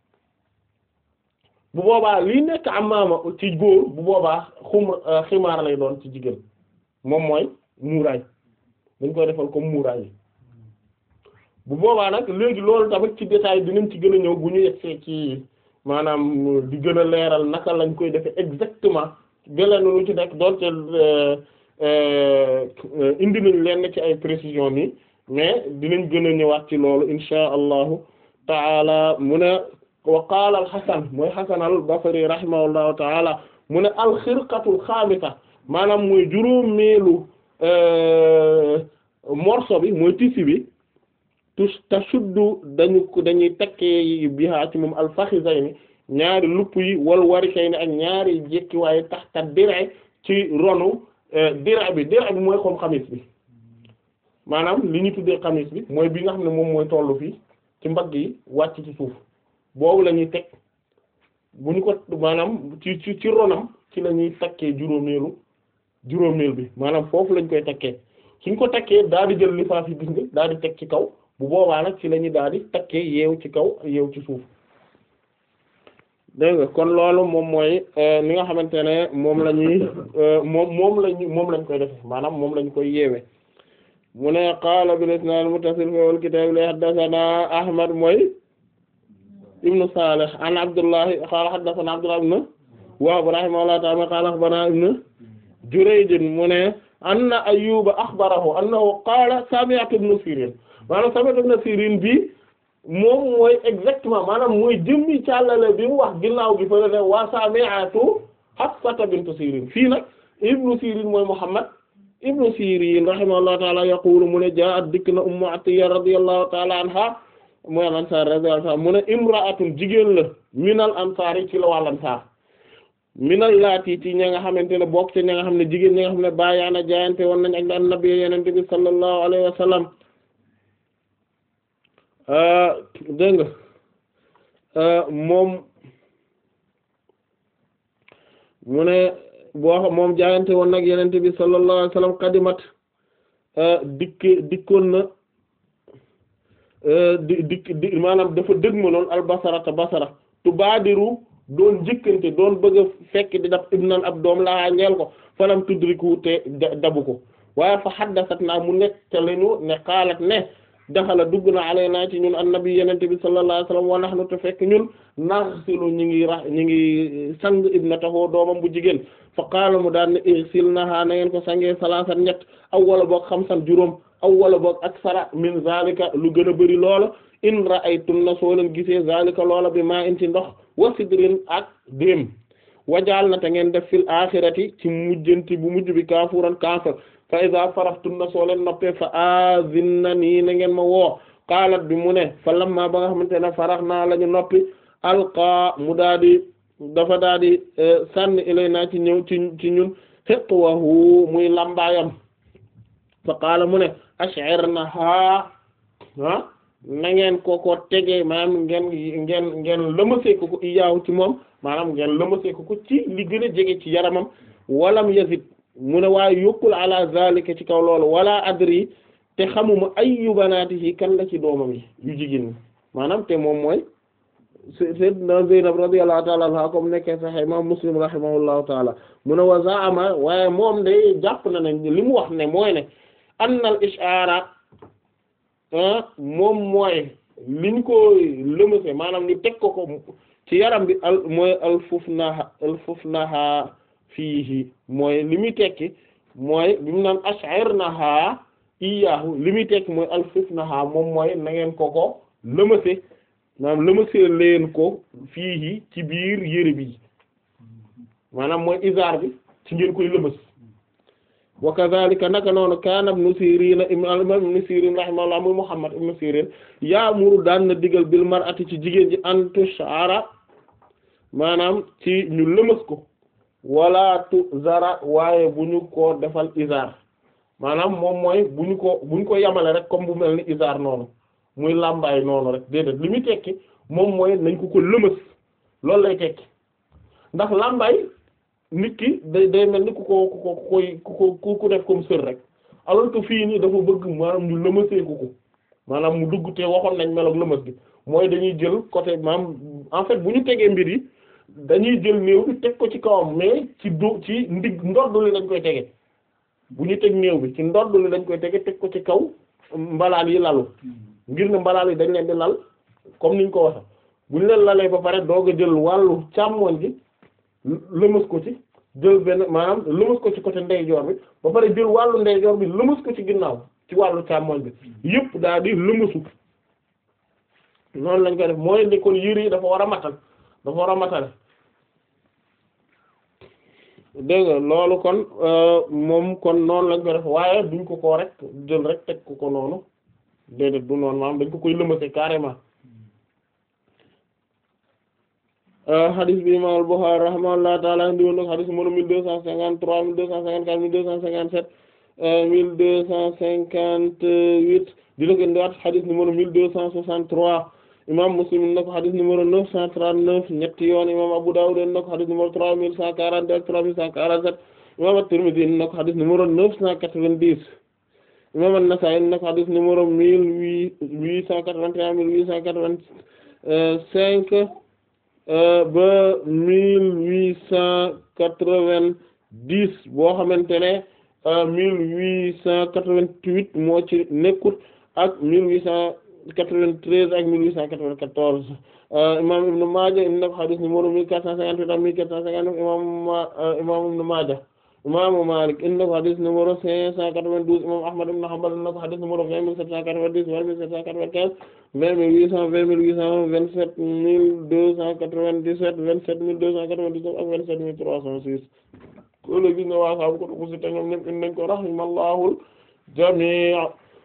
bu boobaa lii nekk amaama ci góor bu boobaa xum ximaar lay doon ci jigéen moom mooy muuraay dañ koy defal comme muuraay yi bu boobaa nag léegi loolu tamit ci détail dinañ ci gën a ñëw bu ñu yegsee ci maanaam di gën a leeral naka lañ koy defee exactement gëleen lu ci nekk doonte indi nañ leen ci ay précision nii mais dinañ gën a ñëwaat ci loolu insha allahu taala mu ne wa qaala al Hasan mooy Hasan al Basri rahimahullahu taala mu ne al xirqatul xaamisa maanaam mooy juróomeelu morceau bi mooy tissu bi tus tashuddu dañu ko dañuy takkee bihaa ci moom al fakhizayni ñaari lupp yi wal warishayni ak ñaari jekki waaye taxta dir'a ci ronu dir'a bi dir'a bi mooy comme xamis bi maanaam li ñu tuddee xamis bi mooy bi nga xam ne moom mooy tollu fii ci mbagg yi wàcc ci suuf boobu la ñuy teg bu ñu ko maanaam ci ci ci ronam ci la ñuy takkee juróomeelu juróomeel bi maanaam foofu lañ koy takkee suñ ko takkee daal di jël lifaaf yi gis nga daal di teg ci kaw bu boobaa nag ci la ñuy daal di takkee yeew ci kaw yeew ci suuf dégg nga kon loolu moom mooy ni nga xamante ne moom la ñuy moom moom lañu moom lañ koy defe maanaam moom lañ koy yeewe mu ne qaala bil isnaad muttasil fi al kitaab li haddathana ahmad mooy ibnu salih an abdullahi qaala haddathana abdullah ibn wahb rahimahullahu ta'ala qaala akhbarana ibnu jurayj mu ne anna ayyuba akhbarahu annahu qaala sami'tu ibnu sirin maanaam sami'tu ibnu sirin bi moom mooy exactement maanaam mooy jëmmi càllale bi mu wax ginnaaw gi fa ne wa sami'tu hafsata bintu sirin fii nag ibnu sirin mooy muhammad ibnu sirin rahimahullahu ta'ala yaqulu mu ne jaa'at dikk na ummu atiya radiyallahu ta'ala anha mooy al ansar radiyallahu anha mu ne imra'atun jigéen la minal ansar yi ci la wàll ansar minal laati ci ña nga xamante ne bokk ci ña nga xam ne jigéen ñi nga xam ne bàyyaana jaayante woon nañ ak annabi yenente bi sallallahu alayhi wa sallam dégg nga moom mu ne boo xam moom jaayante woon nag yenente bi sallallahu alayhi wa sallam qadimat dikk dikkoon na di dikk di maanaam dafa dëgmaloon al basarata basara tubaadiru doon njëkkante doon bëgg a fekk di daf ibnan ab doom laa ñeel ko falam tudriku te dabu ko waaye fa haddasat naa mu nekk te lañu ne xaalat ne daxala dugg na alaynaa ci ñun annabi yenente bi sallallahu alayhi wasallam wa nahnu te fekk ñun naghsilu ñi ngi ra ñi ngi sang ibnatahu doomam bu jigéen fa qaala mu daan ne igsilnaha na ngeen ko sangee salaasan ñett aw wala boog xamsan juróom aw wala boog aksara min zalika lu gën a bëri loola in ra'aytunna soo leen gisee zalika loola bi maa in ci ndox wa sidrin ak déem wajaal na te ngeen def fil axirati ci mujjanti bu mujj bi kaafuran kaafir fa iza faraftunna soo leen noppee fa azinna nii na ngeen ma woo qaalat bi mu ne fa lamma ba nga xamante ne farax naa la ñu noppi alqa mu daa di dafa daa di sànni ilay naa ci ñëw ci ci ñun hiqwahu muy lambaayam fa qaala mu ne ash'irnaha ah na ngeen ko ko tegee maanaam ngeen ngeen ngeen lëmasee ko ko iyaaw ci moom maanaam ngeen lëmasee ko ko ci li gën a jege ci yaramam walam yazid mu ne waaye yokkul ala zalika ci kaw loolu wala adri te xamuma ayyu banaatihi kan la ci doomam yi yu jigéen ñi maanaam te moom mooy sayyidina Zaynab radiyallahu ta'ala anha comme nekkee sax imam Muslim rahimahullahu ta'ala mu ne wa zaama waaye moom day jàpp na ne li mu wax ne mooy ne annal ishaara moom mooy liñ ko lëmase maanaam ñu teg ko ko ci yaram bi al mooy alfufnaha alfufnaha fiihi mooy li muy tekki mooy bi mu naan ash'irnaha iyaahu li muy tekki mooy alfufnaha moom mooy na ngeen ko ko lëmase maanaam lëmasee leen ko fiihi ci biir yére bi maanaam mooy isaar bi ci ngeen koy lëmas wa kadhalika naka noonu kaana ibnu Sirin imam ibnu Sirin rahimahullah muy Muhammad ibnu Sirin yaamuru daan na digal bil mar'ati ci jigéen ji an tushara maanaam ci ñu lëmas ko wala tu zara waaye bu ñu ko defal izar maanaam moom mooy bu ñu ko bu ñu ko yamale rek comme bu mel ni izar noonu muy làmbaay noonu rek déedéet li muy tekki moom mooy nañ ko ko lëmas loolu lay tekki ndax làmbaay nit ki day day mel ni ku ko ku ko koy ku ko ku def comme sër rek alors que fii nii dafa bëgg maanaam ñu lëmasee ko ko maanaam mu dugg te waxoon nañ meloog lëmas gi mooy dañuy jël côté maanaam en fait bu ñu tegee mbir yi dañuy jël néew bi teg ko ci kawam mais ci do ci ndig ndoddu li lañ koy tege bu ñu teg néew bi ci ndoddu li lañ koy tege teg ko ci kaw mbalaan yi lalu ngir ne mbalaan yi dañ leen di lal comme niñ ko waxe bu ñu leen lalee ba pare doog a jël wàllu càmmoñ gi lëmas ko ci jël benn maanaam lëmas ko ci côté ndeyjoor bi ba pare jël wàllu ndeyjoor bi lëmas ko ci ginnaaw ci wàllu càmmoñ bi yëpp daal di lëmasu noonu lañ koy def mooy ni kon yére yi dafa war a matal dafa war a matale dégg nga loolu kon moom kon noonu lañ koy def waaye duñ ko ko rek jël rek teg ko ko noonu déedéet du noonu maanaam dañ ko koy lëmase carrément hadis bi imam al-Bukhari rahimahullahu ta'ala indi woon nag hadis numéro mille deux cent cinquante-trois mille deux cent cinquante-quatre mille deux cent cinquante-sept mille deux cent cinquante-huit dina ko indiwaat hadis numéro mille deux cent soixante-trois imam Muslim indi na ko hadis numéro neuf cent trente-neuf ñetti yoon imam Abu Dawud indi na ko hadis numéro trois mille cent quarante-deux ak trois mille cent quarante-sept imam At-Tirmidhi indi na ko hadis numéro neuf cent quatre-vingt-dix imam An-Nasa'i indi na ko hadis numéro mille huit huit cent quatre-vingt-un mille huit cent quatre-vingt-cinq ba mille huit cent quatre-vingt-dix boo xamante ne mille huit cent quatre-vingt-huit moo ci nekkut ak mille huit cent quatre-vingt-treize ak mille huit cent quatre-vingt-quatorze imam Ibn Maaja indi na ko hadith numéro mille quatre cent cinquante-huit ak mille quatre cent cinquante-neuf imam imam Ibn Maaja imam Maalik indi na ko hadith numéro cinq cent quatre-vingt-douze imam Ahmad ibn Hanbal indi na ko hadith numéro vingt mille sept cent quatre-vingt-dix vingt mille sept cent quatre-vingt-quinze vingt mille huit cent vingt mille huit cent vingt-sept mille deux cent quatre-vingt-dix-sept vingt-sept mille deux cent quatre-vingt-dix-neuf ak vingt-sept mille trois cent six ko la gis ne waa saabu ko tuku si te ñoom ñëpp indi nañ ko rahimallahu jamii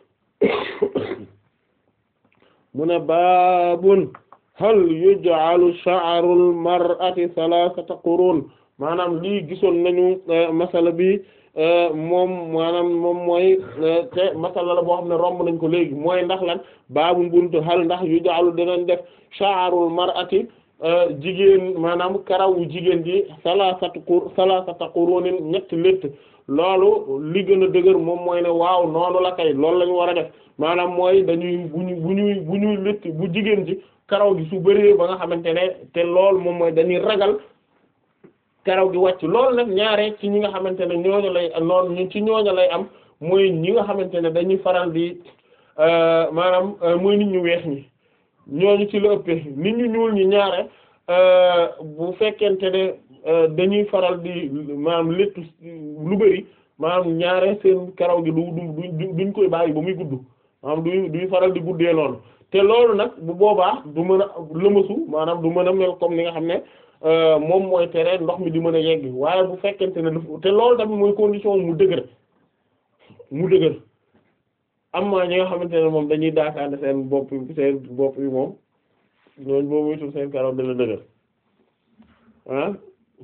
mu ne baabun hal yuj'alu sha'rul mar'ati thalathata qurun maanaam lii gisoon nañu masala bi moom maanaam moom mooy te masala la boo xam ne romb nañ ko léegi mooy ndax lan baabun buntu hal ndax yuj'alu dinañ def sha'rul mar'ati jigéen maanaam karawu jigéen ji salasatu qur salasata qurunin ñetti létt loolu li gën a dëgër moom mooy ne waaw noonu la kay loolu la ñu war a def maanaam mooy dañuy bu ñu bu ñuy bu ñuy létt bu jigéen ji karaw gi su bëree ba nga xamante ne te loolu moom mooy dañuy ragal karaw gi wàcc loolu nag ñaare ci ñi nga xamante ne ñooñu lay noonu ci ñooñu lay am mooy ñi nga xamante ne dañuy faral di maanaam mooy nit ñu weex ñi ñooñu ci la ëppee nit ñu ñuul ñi ñaare bu fekkente ne dañuy faral di maanaam léttu lu bari maanaam ñaare seen karaw gi du du duñ koy bàyyi ba muy gudd maanaam du duy faral di guddee noonu te loolu nag bu boobaa du mën a lëmasu maanaam du mën a mel comme ni nga xam ne moom mooy tere ndox mi di mën a yegg waaye bu fekkente ne daf te loolu tamit mooy condition mu dëgër mu dëgër am na ñi nga xamante ne moom dañuy daakaande seen bopp seen bopp yi moom ñooñu boo muytul seen karaw dana dëgër ah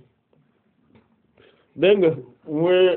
dégg nga muy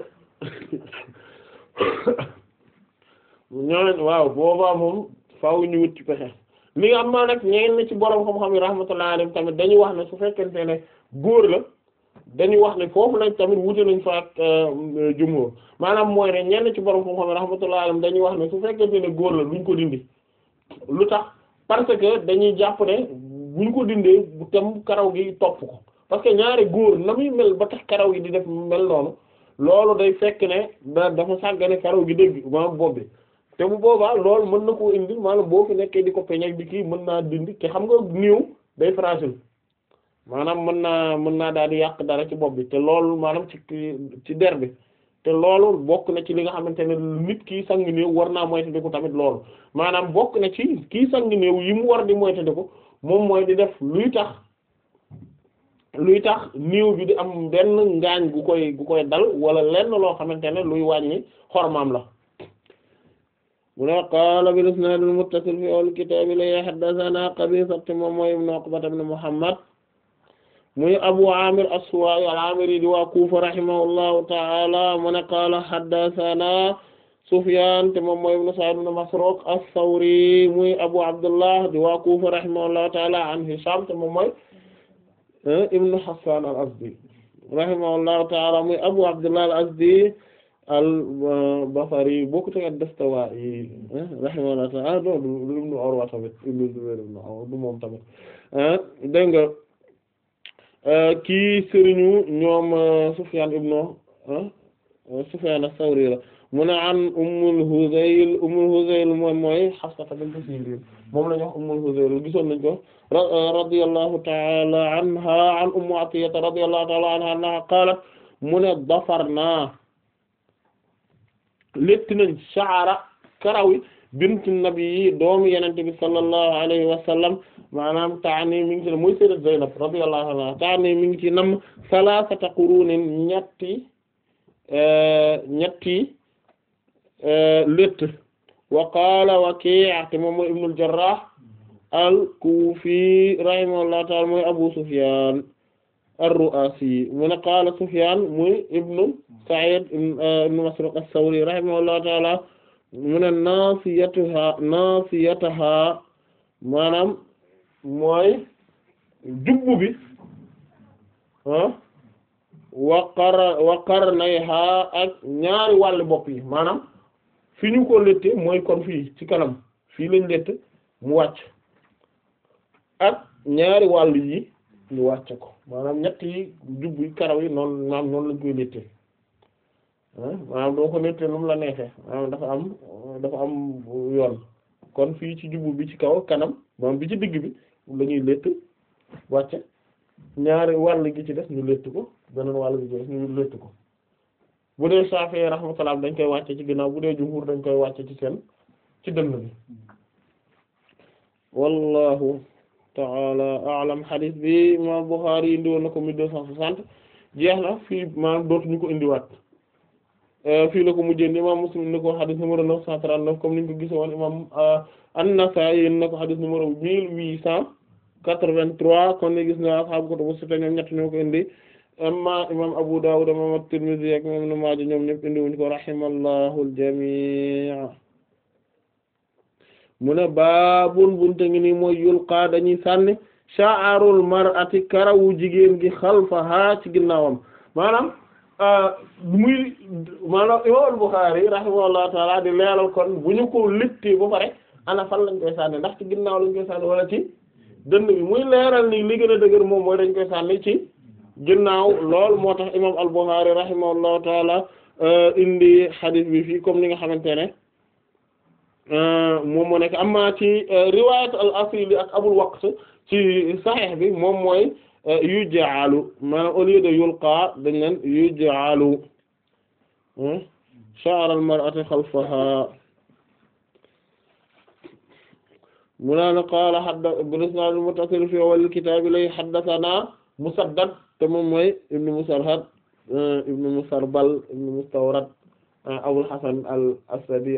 ñooñ waaw boobaa moom faaw ñu wut ci pexe li nga am maa nag ñeen na ci borom xam-xam yi rahmatullahi alayhim tamit dañuy wax ne su fekkente ne góor la dañuy wax ne foofu lañ tamit wute nañ fa ak jumhur maanaam mooy ne ñenn ci borom xam-xam yi rahmatullahi alayhim dañuy wax ne su fekkente ne góor la duñ ko dindi lu tax parce que dañuy jàpp ne buñ ko dindee bu tam karaw gi topp ko parce que ñaari góor na muy mel ba tax karaw gi di def mel noonu loolu day fekk ne da dafa sàggane karaw gi dégg maanaam bopp bi te bu boobaa loolu mën na koo indi maanaam boo fi nekkee di ko peñak di kii mën naa dindi te xam nga néew day fragile maanaam mën naa mën naa daal di yàq dara ci bopp bi te loolu maanaam ci ci der bi te loolu bokk na ci li nga xamante ne nit kii sang néew war naa moytandiku tamit loolu maanaam bokk na ci kii sang néew yi mu war di moytandiku moom mooy di def luy tax luy tax néew bi di am benn ngaañ gu koy gu koy dal wala lenn loo xamante ne luy wàññi xormaam la mu ne qaala bil isnaad al muttasil fi al kitaab la haddathana Qabisa moom mooy ibn Uqba ibn Muhammad muy Abu Amir as-Suwa'i al-Amiri di waa Kufa rahimahullahu ta'ala mu ne qaala haddathana Sufyan te moom mooy ibn Sa'id ibn Masruq as-Sawri muy Abu Abdullah di waa Kufa rahimahullahu ta'ala an Hisham te moom mooy ibn Hassan al-Azdi rahimahullahu ta'ala muy Abu Abdullah al-Azdi al-Basri bokku te ad-Dastuwaa'i rahimahullahu ta'ala do du ibn Urwa tamit ibn Zubayr ibn Urwa du moom tamit dégg nga kii sëriñu ñoom Sufyan ibn Sufyan as-Sawri la mu ne an Ummul Huzayl Ummul Huzayl moom mooy Hafsa bint Sirin moom la ñu wax Ummul Huzayl gisoon nañ ko radiyallahu ta'ala anha an Ummu Atiyya radiyallahu ta'ala anha annaha qalat mu ne dafarna létt nañ sha'ra karawi bint nabi doomu Yonent bi sallallahu alayhi wa sallam maanaam taani mi ngi ci muy sayyidat Zaynab radiyallahu anha taani mi ngi ci nam salasata qurunin ñetti ñetti létt wa qaala Waki' te moom mooy ibnul Jarrah al-Kufi rahimahullahu ta'ala mooy Abu Sufyan ar-Ru'asi mu ne qaala Sufyan muy ibnu Sa'id ibn Masruq as-Sawri rahimahullahu ta'ala mu ne nasiyatuha nasiyataha maanaam mooy jubbu bi ah waqar waqarnayha ak ñaari wàllu bopp yi maanaam fi ñu ko lette mooy kon fii ci kanam fii lañ lett mu wàcc ak ñaari wàll yi ñu wàcc ko maanaam ñett yi jubbu yi karaw yi noonu maanaam noonu lañ koy lette maanaam doo ko lette nu mu la neexee maanaam dafa am dafa am yoon kon fii ci jubbu bi ci kaw kanam maanaam bi ci digg bi la ñuy lett wàcce ñaari wàll gi ci des ñu lett ko beneen wàll gi ci des ñu lett ko bu dee Shafi'i rahmatullah dañ koy wàcce ci ginnaaw bu dee jumhur dañ koy wàcce ci seen ci dënn bi wallahu ta'ala a'lam hadith bi imam Bukhari indi woon na ko mille deux cent soixante jeex na fii maanaam dootuñu ko indiwaat fii la ko mujjee imam Muslim indi ko hadith numéro neuf cent trente-neuf comme niñ ko gise woon imam An-Nasa'i indi na ko hadith numéro mille huit cent quatre-vingt-trois kon ni gis na ashaabu kutubu sitta ñoom ñett ñoo ko indi amma imam Abu Dawud imam At-Tirmidhi ak imam Ibn Maaja ñoom ñëpp indi wuñ ko rahimallahu al-jamii' mu ne baabun bunte ngi nii mooy yulqaa dañuy sànni sha'arul mar'ati karawu jigéen gi xalfaha ci ginnaawam maanaam muy maanaam imam Al-Bukhârî rahimahullahu ta'ala di leeral kon bu ñu ko littee ba pare ana fan lañ koy sànni ndax ci ginnaaw lañ koy sànni wala ci dënd bi muy leeral ni li gën a dëgër moom mooy dañ koy sànni ci ginnaaw lool moo tax imam al-Bukhari rahimahullahu taala indi hadith bi fii comme ni nga xamante ne moom moo nekk amma ci riwayat al-Asili ak Abul Waqt ci Sahih bi moom mooy yuj'alu maanaam au lieu de yulqa dañ leen yuj'alu sha'r al-mar'ati khalfaha mu naan qaala hadda bil-isnaad al-muttasil fi awwal al-kitaab lay haddathanaa Musaddad te moom mooy ibn Musarhad ibn Musarbal ibn Mustawrad Abul Hasan al-Asadi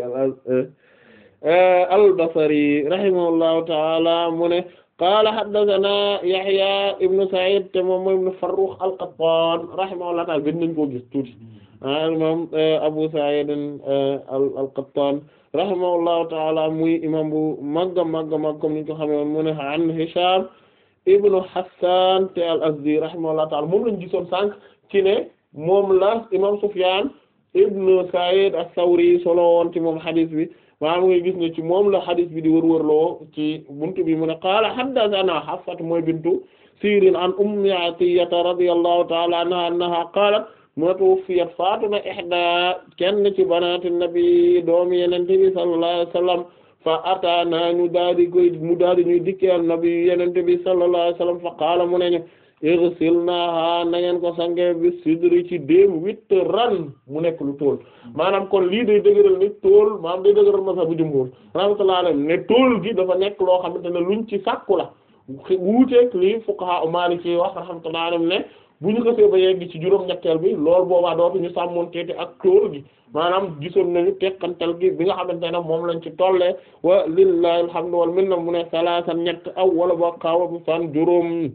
al-Basri rahimahullahu ta'ala mu ne qaala haddathanaa Yahya ibn Sa'id te moom mooy ibn Farrukh al-Qattan rahimahullahu ta'ala gën nañ koo gis tuuti imam Abu Sa'id al-Qattan rahimahullahu ta'ala muy imam bu magga magga mag comme niñ ko xamee woon mu ne an Hisham ibnu Hassan te al-Azdi rahimahullahu ta'ala moom lañu gisoon sànq ci ne moom la imam Sufyan ibnu Sa'id as-Sawri solo woon ci moom hadith bi maanaam ngay gis ne ci moom la hadith bi di wërwërloo ci buntu bi mu ne qaala haddathana Hafsa mooy bintu Sirin an Ummi Atiyata radiyallahu ta'ala anha annaha qaalat ma tuwuffiyat faatu na ihda kenn ci banaati nabi doomi Yonent bi sallallahu alayhi wa sallam fa ataana ñu daal di koy mu daal di ñuy dikkee nabi Yonent bi sallallahu alayhi wa sallam fa qaala mu ne ñu irsilnaha na ngeen ko sange bi sidri ci déem huit ran mu nekk lu tool maanaam kon lii day dëgëral ni tool maanaam day dëgëral masa bu jumhur rahmatullahi alayhi ne tool gi dafa nekk loo xamante ne luñ ci sàkku la wuuteeg lii fuqaha maliki wax rahmatullahi alayhi ne bu ñu xasee ba yegg ci juróom-ñetteel bi loolu boobaa dootu ñu sàmmoon teeti ak tool gi maanaam gisoon nañu tekkantal gi bi nga xamante ne moom lañ ci tollee wa lillahi alhamdu wal minna mu ne salaasan ñett aw wala ba xaawa bu fan juróom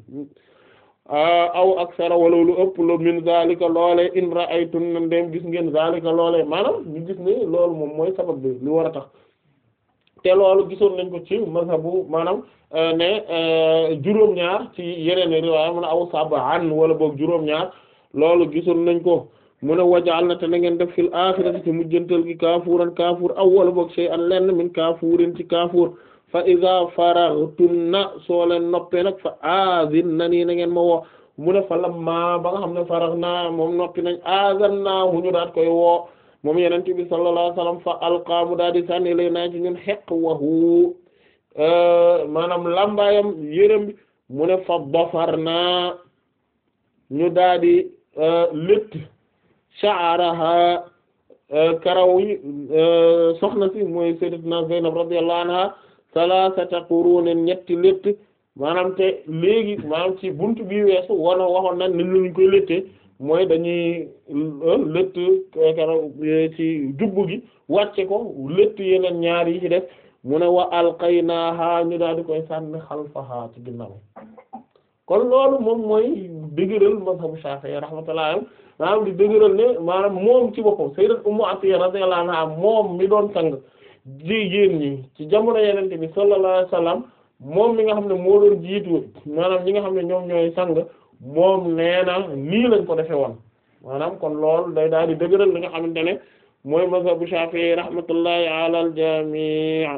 aw aksara wala lu ëpp lu min zalika loole in ra'aytun na ndem gis ngeen zalika loole maanaam ñu gis ne loolu moom mooy sabab bi li war a tax te loolu gisoon nañ ko ci mazhabu maanaam ne juróom-ñaar ci yeneen riwaaya mu ne aw sab'an wala boog juróom-ñaar loolu gisoon nañ ko mu ne wajaal na te na ngeen def fil aaxirati ci mujjantal gi kaafuuran kaafuur aw wala boog shay'an lenn min kaafuurin ci kaafuur fa iza faraghtunna soo leen noppee nag fa azinnanii na ngeen ma woo mu ne fa lamma ba nga xam ne faraghna moom noppi nañ azanna hu ñu daat koy woo moom yonent bi sallallahu alayhi wasallam fa alqa mu daal di sànni lay naa ci ñun xeq wahu maanaam lambaayam yërëm bi mu ne fa bafarna ñu daal di létt sha'raha karaw yi soxna si mooy sayyidatuna Zaynab radiyallahu anha salasata qurunin ñetti létt maanaam te léegi maanaam ci buntu bi weesu wana waxoon nañ ni ñu koy léttee mooy dañuy létt karaw ci jubbu gi wàcce ko létt yeneen ñaar yi ci def mu ne wa alqaynaaha ñu daal di koy sànni xalfaha ci ginnaaw kon loolu moom mooy dëgëral mazhabu Shafi'i rahmatullah maanaam di dëgëral ne maanaam moom ci boppam sayyidat Ummu Atiyya radiyallahu anha moom mi doon sang jigéen ñi ci jamono yenente bi sallallahu alayhi wasallam moom mi nga xam ne moo doon jiitu maanaam ñi nga xam ne ñoom ñooy sang moom nee na nii lañ ko defe woon maanaam kon loolu day daal di dëgëral li nga xamante ne mooy mazhabu Shafi'i rahmatullahi ala al jami'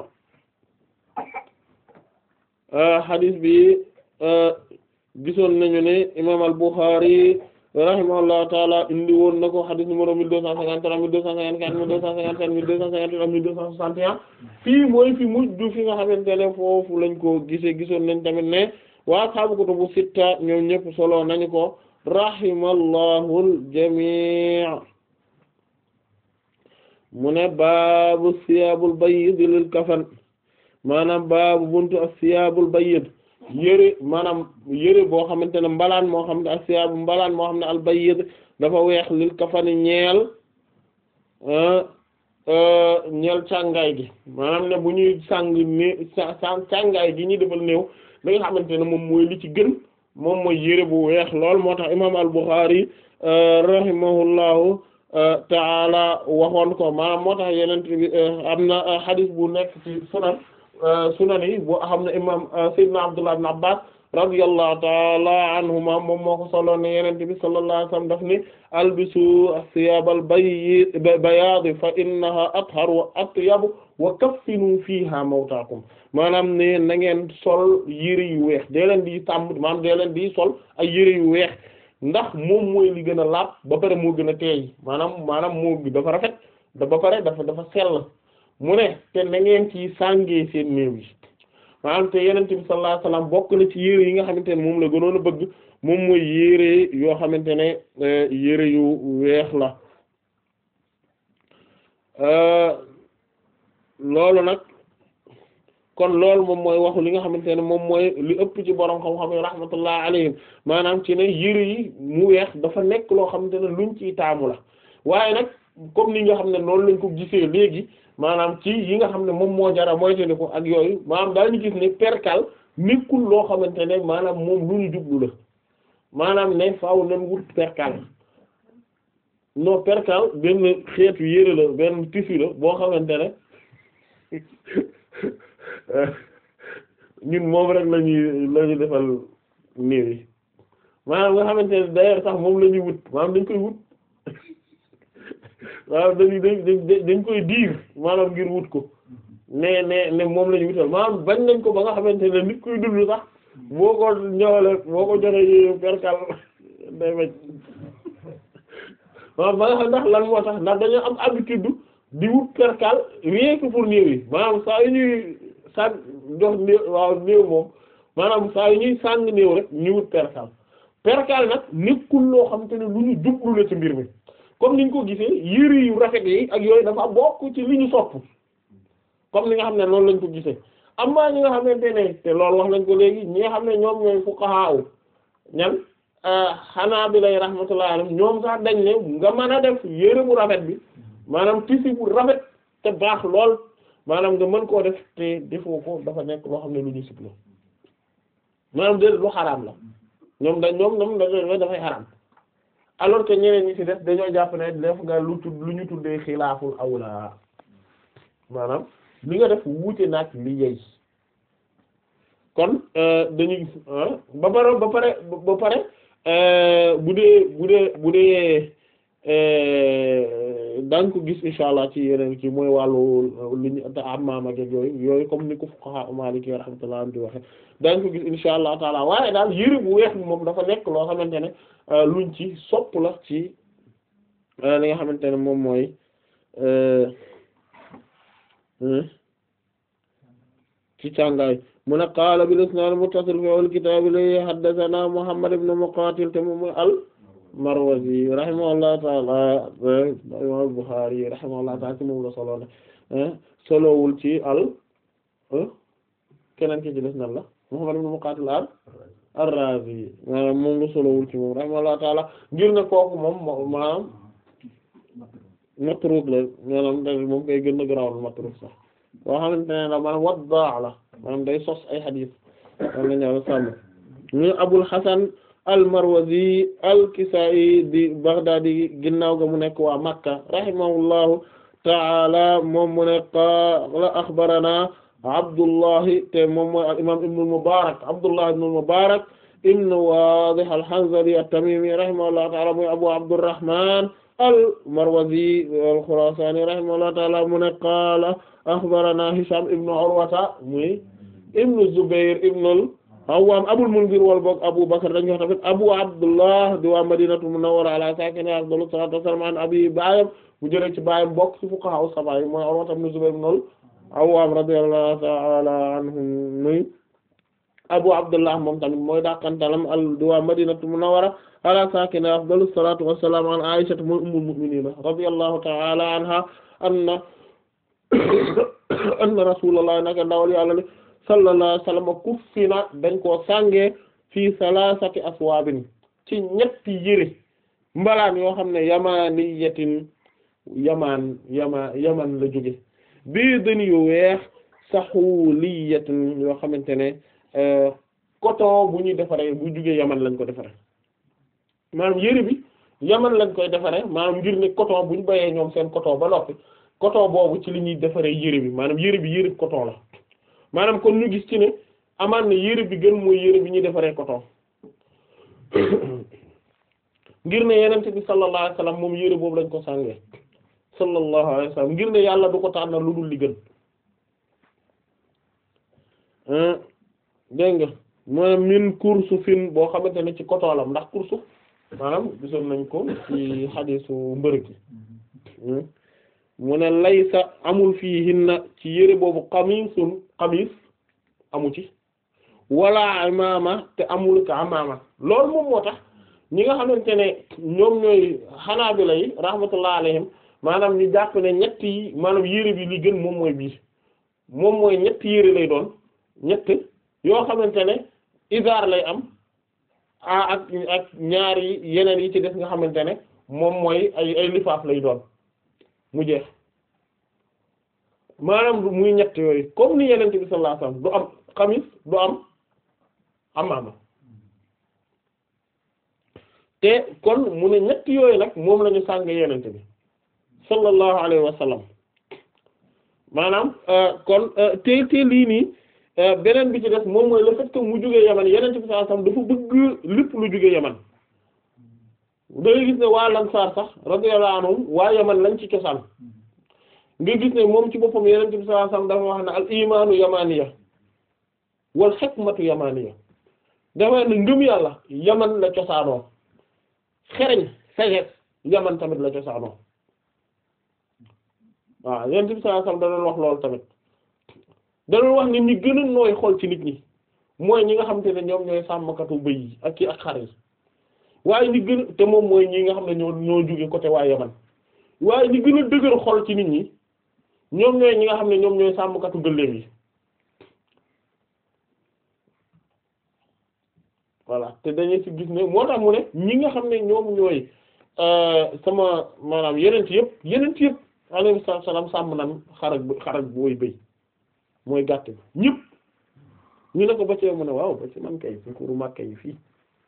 hadith bi gisoon nañu ne imam al Bukhari rahimahullahu taala indi woon na ko hadith numéro mille deux cent cinquante-trois mille deux cent cinquante-quatre mille deux cent cinquante-sept mille deux cent cinquante-huit mille deux cent soixante et un fii mooy fi mujj fi nga xamante ne foofu lañ ko gisee gisoon nañ tamit ne waa ashaabu kutubu sitta ñoom ñëpp solo nañu ko rahimallahu al-jamii' mu ne baabu siyaabul bayyid lil kafan maanaam baabu buntu as-siyaabul bayyid yëre maanaam yëre boo xamante ne mbalaan moo xam ne as-siyaabu mbalaan moo xam ne al-bayyid dafa weex lil kafani ñeel ñeel càngaay gi maanaam ne bu ñuy sàng ne càngaay gi ñuy defal néew li nga xamante ne moom mooy li ci gën moom mooy yëre bu weex lool moo tax imaam al-Bukhari rahimahullahu taala waxoon ko maanaam moo tax yeneen bi am na hadith bu nekk ci sunan sunan yi boo xam ne imaam Seydina Abdullah ibn Abbas radiyallahu taala anhuma moom moo ko solo ne yeneen bi sallallahu alayhi wasallam daf ni albisu as-siyabal bayyi bayaad fa innaha athhar wa atyab wa kaffinu fiha mawtaakum maanaam ne na ngeen sol yére yu weex dee leen di tàmm maanaam dee leen di sol ay yére yu weex ndax moom mooy li gën a laab ba pare moo gën a teey maanaam maanaam moo dafa rafet da ba pare dafa dafa sell mu ne te na ngeen ci sàngee seen néew yi maanaam te yenente bi sallallahu alayhi wasallam bokk na ci yére yi nga xamante ne moom la gënoon a bëgg moom mooy yére yoo xamante ne yére yu weex la loolu nag kon loolu moom mooy waxu li nga xamante ne moom mooy li ëpp ci borom xam-xam yi rahmatullah alayhim maanaam ci ne yére yi mu weex dafa nekk loo xamante ne luñ ciy taamu la waaye nag comme ni nga xam ne noonu lañ ko gisee léegi maanaam ci yi nga xam ne moom moo jara moytandi ko ak yooyu maanaam daañu gis ne perkal nekkul loo xamante ne maanaam moom lu ñu jublu la maanaam ne faaw nañ wut perkal non perkal benn xeetu yére la benn tissu la boo xamante ne ñun moom rek lañuy lañuy defal néew yi maanaam nga xamante ne d'ailleurs sax moom la ñuy wut maanaam dañ koy wut waaw dañuy dañ dañ koy diir maanaam ngir wut ko ne ne ne moom la ñu wutal maanaam bañ nañ ko ba nga xamante ne nit kuy dund sax boo ko ñëwale boo ko joxe yi perkal day bañ maanaam ba nga xam ndax lan moo tax ndax dañoo am habitude di wut perkal rien que pour néew yi maanaam saa yu ñuy sàn jox néew waaw néew moom maanaam saa yu ñuy sàng néew rek ñu wut perkal perkal nag nekkul loo xam te ne lu ñu jublu la ci mbir mi comme niñ ko gisee yëri yu rafet yi ak yooyu dafa bokk ci li ñu sopp comme ni nga xam ne noonu lañ ko gisee amma ñi nga xamante ne te loolu wax nañ ko léegi ñi nga xam ne ñoom ñooy fuqaha ñan xanaa bi lay rahmatullah alayhim ñoom sax dañ ne nga mën a def yére bu rafet bi maanaam tissu bu rafet te baax lool maanaam nga mën koo def te defoo ko dafa nekk loo xam ne lu ñu sib la maanaam de lu xaraam la ñoom dañ ñoom ñoom da dafay xaraam alors que ñeneen ñi ci def dañoo jàpp ne def nga lu tudd lu ñu tuddee xilaaful awla maanaam li nga def wuute nag li yey kon dañuy ba pare ba pare ba pare bu dee bu dee bu dee daañ ko gis insha allah ci yeneen ci mooy wàllu li ñu ammaam ak yooyu yooyu comme ni ko fuqaha maliki rahmatullah di waxe daañ ko gis insha allah taala waaye daal yëre bu weex bi moom dafa nekk loo xamante ne luñ ci sopp la ci li nga xamante ne moom mooy ci càngaay mu ne qaala bil isnaad muttasil fi awwal kitaab li haddathana Muhammad ibn Muqaatil te moom mooy al Marwazi rahimahullahu ta'ala imam al-Bukhari rahimahullahu ta'ala ci moom la solo ne solowul ci al keneen ki ci des nan la Muhammad ibn Muqaatil al ar-Raazi maanaam moom la solowul ci moom rahimahullahu ta'ala ngir ne kooku moom maanaam matruuk la maanaam da moom koy gën a garawal matruuk sax boo xamante ne la maanaam waddaa la maanaam day sos ay xadiis am na ñaar sàmm ñu Abul Hasan al-Marwazi al-Kisaa'i di Baghdadi ginnaaw ga mu nekk waa Makka rahimahullahu ta'ala moom mu ne qaala axbarana Abdullahi te moom mooy al-imaam Ibn al-Mubarak Abdullah ibn al-Mubarak ibn Wadih al-Hanzali at-Tamimi rahimahullahu ta'ala mooy Abu Abdurrahman al-Marwazi al-Khurasani rahimahullahu ta'ala mu ne qaala axbarana Hisham ibn Urwata muy ibn Zubair ibn al-Awwam Abul Munzir wal boog Abu Bakr dañu wax tamit Abu Abdullah di waa Madinatu Munawwara ala sakiniha afdalu salaatu wassalaam an abi baayam bu jëlee ci baayam bokk ci fuqaha as-sab'a mooy Urwata ibn Zubair ibn al-Awwam radiyallahu ta'ala anhum muy Abu Abdullah moom tamit mooy dàqantalam al di waa Madinatu Munawwara ala sakiniha afdalu salaatu wassalaam an Aisha mooy ummul mu'minin radiyallahu ta'ala anha anna anna rasulullah naka ndawal yàlla ne sallallahu alayhi wasallam kuffina dañ koo sàngee fii salasati aswaabin ci ñetti yëre mbalaan yoo xam ne yamaniyatin yamaan yama yaman la jóge bii dën yu weex saxuliyatin yoo xamante ne coton bu ñuy defaree bu jógee yaman lañ ko defaree maanaam yëre bi yaman lañ koy defaree maanaam ngir ne coton bu ñu bayee ñoom seen coton ba noppi coton boobu ci li ñuy defaree yére bi maanaam yére bi yére coton la maanaam kon ñu gis ci ne amaan na yére bi gën mooy yére bi ñuy defaree coton ngir ne yenente bi sallallahu alayhi wasallam moom yére boobu lañ ko sàngee sallallahu alayhi wasallam ngir ne yàlla du ko tànn lu dul li gën dégg nga mooy min kursufin boo xamante ne ci coton la ndax kursuf maanaam gisoon nañ ko ci xadiisu mbërëg mu ne laysa amul fii hinna ci yére boobu xamisun xamis amu ci wala imaama te amul ka amaama loolu moom moo tax ñi nga xamante ne ñoom ñooy xanaabila yi rahmatullah alayhim maanaam ñu jàpp ne ñett yi maanaam yére bi li gën moom mooy bii moom mooy ñetti yére lay doon ñett yoo xamante ne isaar lay am a ak ak ñaari yeneen yi ci def nga xamante ne moom mooy ay ay lifaaf lay doon mu jeex maanaam muy ñett yooyu comme ni yenente bi sallallahu alayhi wasallam du am xamis du am amaama te kon mu ne ñett yooyu nag moom la ñu sàng yenente bi sallallahu alayhi wasallam maanaam kon te te lii nii beneen bi ci def moom mooy le fait que mu jógee yaman yenente bi sallallahu alayhi wasallam dafa bëgg lépp lu jógee yaman da ngay gis ne waa Ansaar sax radiyallahu anhum waa yaman lañ ci cosaan nga gis ne moom ci boppam yeneen bi sallallahu alayhi wasallam dafa wax ne al imaanu yamaniya wal hikmatu yamaniya dafa ne ngëm yàlla yaman la cosaanoo xereñ sagesse yaman tamit la cosaanoo waaw yeneen bi sallallahu alayhi wasallam da doon wax loolu tamit da doon wax ni ñi gën a nooy xol ci nit ñi mooy ñi nga xamante ne ñoom ñooy sàmmkatu bëy yi ak ki ak xar yi waaye ñi gën a te moom mooy ñi nga xam ne ñoo ñoo jóge côté waa yaman waaye ñi gën a dëgër xol ci nit ñi ñoom ñooy ñi nga xam ne ñoom ñooy sàmmkatu gëléem yi voilà te dañuy ci gis ne moo tax mu ne ñi nga xam ne ñoom ñooy sama maanaam yeneen ci yëpp yeneen ci yëpp alayhi salaam sàmm nan xarak xarak booy bëy mooy gàtt bi ñëpp ñu ne ko ba ci mu ne waaw ba ci man kay ci kuru Makka yi fii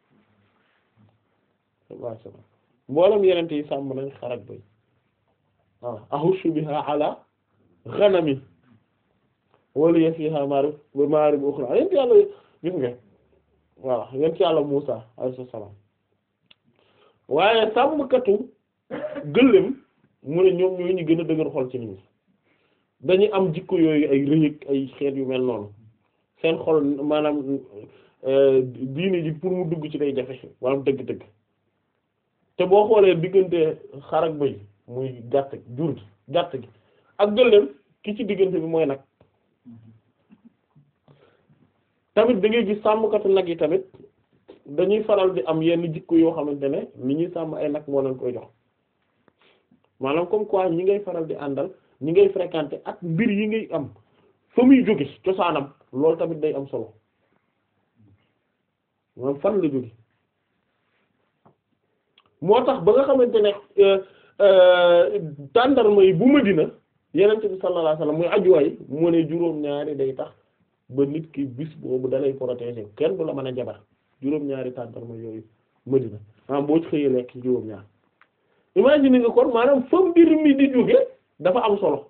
waaw mboolem yeneen yi sàmm nañ xarak bëy waaw ahushu biha ala ghanami waliya fiha ma'arib wa ma'arib ukhra yent yàlla gis nga voilà yent yàlla Muusa alayhi salaam waaye sàmmkatu gëléem mu ne ñoom ñooy ñu gën a dëgër xol ci nit ñi dañuy am jikko yooyu ay rëyëg ay xeet yu mel noonu seen xol maanaam diine ji pour mu dugg ci day jafe maanaam dëgg-dëgg te boo xoolee diggante xar ak bëy muy gàtt jur gi gàtt gi ak gëléem ki ci diggante bi mooy nag tamit da ngay gis sàmmkatu nag yi tamit dañuy faral di am yenn jikko yoo xamante ne ni ñuy sàmm ay nag moo leen koy jox maanaam comme quoi ñi ngay faral di àndal ñi ngay fréquenter ak mbir yi ngay am fa muy jóge cosaanam loolu tamit day am solo maanaam fan la jóge moo tax ba nga xamante ne tàndarma yi bu Madina yenente bi sallallahu alayhi wasallam muy ajuwaay mu ne juróom-ñaari day tax ba nit ki bis boobu dalay protéger kenn du la mën a jabar juróom-ñaari tàndarma yooyu Madina maanaam boo ci xëyee lekk juróom-ñaar imagine nga kon maanaam fa mbir mi di jóge dafa am solo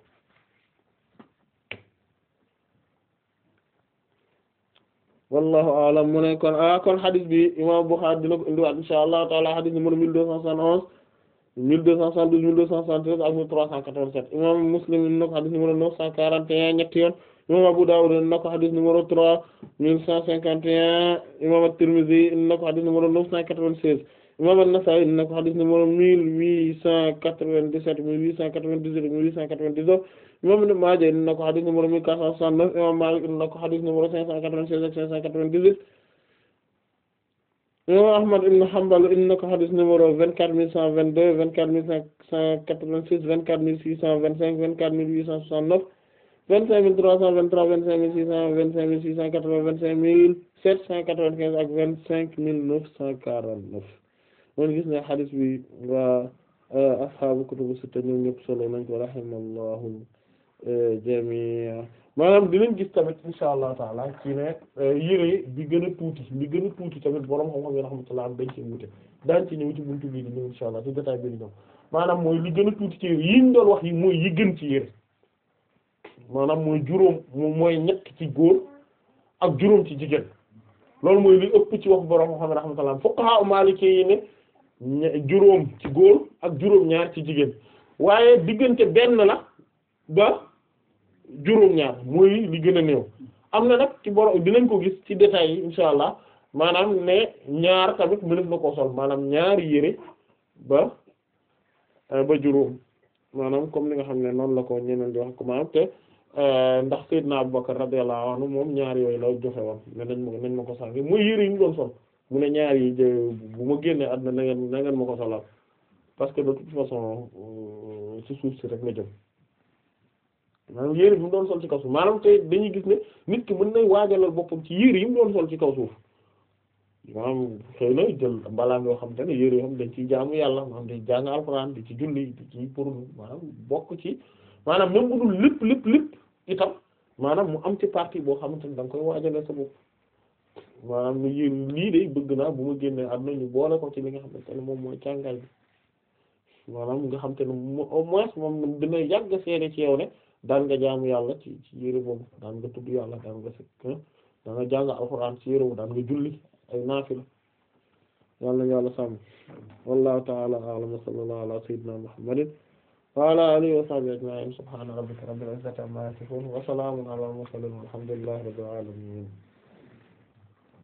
wallahu a'lam mu ne kon ah kon hadith bi imam Bukhari dina ko indiwaat insha Allah taala hadith numéro mille deux cent soixante-onze mille deux cent soixante-douze mille deux cent soixante-treize ak mille trois cent quatre-vingt-sept imam Muslim dina ko hadith numéro neuf cent quarante et un ñetti yoon imam Abu Dawud dina ko hadith numéro trois mille cent cinquante et un imam At-Tirmidhi dina ko hadith numéro neuf cent quatre-vingt-seize imam An-Nasa'i dina ko hadith numéro mille huit cent quatre-vingt-dix-sept mille huit cent quatre-vingt-dix-huit mille huit cent quatre-vingt-dix-neuf imam Ibn Maaja dina ko hadith numéro mille quatre cent soixante-neuf imam Maalik dina ko hadith numéro cinq cent quatre-vingt-seize ak cinq cent quatre-vingt-dix-huit imam Ahmad ibn Hanbal dina ko hadith numéro vingt-quatre mille cent vingt-deux vingt-quatre mille cinq cent quatre-vingt-six vingt-quatre mille six cent vingt-cinq vingt-quatre mille huit cent soixante-neuf vingt-cinq mille trois cent vingt-trois vingt-cinq mille six cent vingt-cinq mille six cent quatre-vingts vingt-cinq mille sept cent quatre-vingt-quinze ak vingt-cinq mille neuf cent quarante-neuf mon gis ne hadith bi waa ashaabu kutubu sitta ñoom ñëpp solo nañ ko rahimallahu jami'a maanaam dinañ gis tamit insha allah taala ci ne yére bi gën a tuuti li gën a tuuti tamit borom xam-xam yi rahmatullah dañ ci wute daañ ci ñëw ci buntu bii di ñëw insha allah ci détail bi di ñëw maanaam mooy li gën a tuuti ci yére yi ñu doon wax yi mooy yi gën ci yére maanaam mooy juróom moom mooy ñett ci góor ak juróom ci jigéen loolu mooy li ëpp ci wax borom xam-xam yi rahmatullah fuqaha maliki yi ne juróom ci góor ak juróom ñaar ci jigéen waaye diggante benn la ba juróom ñaar mooy li gën a néew am na nag ci borom dinañ ko gis ci détails yi insha allah maanaam ne ñaar tamit mënef na ko sol maanaam ñaari yére ba ba juróom maanaam comme ni nga xam ne noonu la ko ñeneen di wax ko maanaam te ndax Seydina Abubakar radiyallahu anhu moom ñaar yooyu la joxe woon ne nañ ma nañ ma ko sàngi mooy yére yi mu doon sol mu ne ñaar yi bu ma génnee àdduna na ngeen na ngeen ma ko solal parce que de toute façon ci suuf si rek la jëm maanaam yére bi mu doon sol ci kaw suuf maanaam te dañuy gis ne nit ki mën na waajalal boppam ci yére yi mu doon sol ci kaw suuf maanaam xëy na jël mbalaam yoo xam te ne yére yoo xam dañ ciy jaamu yàlla maanaam di jàng alxuraan di ci julli di ci pour maanaam bokk ci maanaam même bu dul lépp lépp lépp itam maanaam mu am ci partie boo xamante ne da nga koy waajalal sa bopp maanaam lu yéen lii de bëgg naa bu ma génnee àdduna ñu boole ko ci li nga xamante ne moom mooy càngaay bi maanaam nga xam te ne au moins moom dina yàgg seede ci yow ne daan nga jaamu yàlla ci ci yére boobu daan nga tudd yàlla daan nga sëkk daan nga jàng alxuraan ci yére boobu daan nga julli ay naafila yàlla yàlla sàmm wallahu ta'ala a'lam wa sallallahu ala sayyidina muhammadin wa ala alihi wa sahbihi ajma'in subhana rabbika rabbil izzati amma yasifun wa salamun ala al mursalin walhamdulillahi rabbil alamin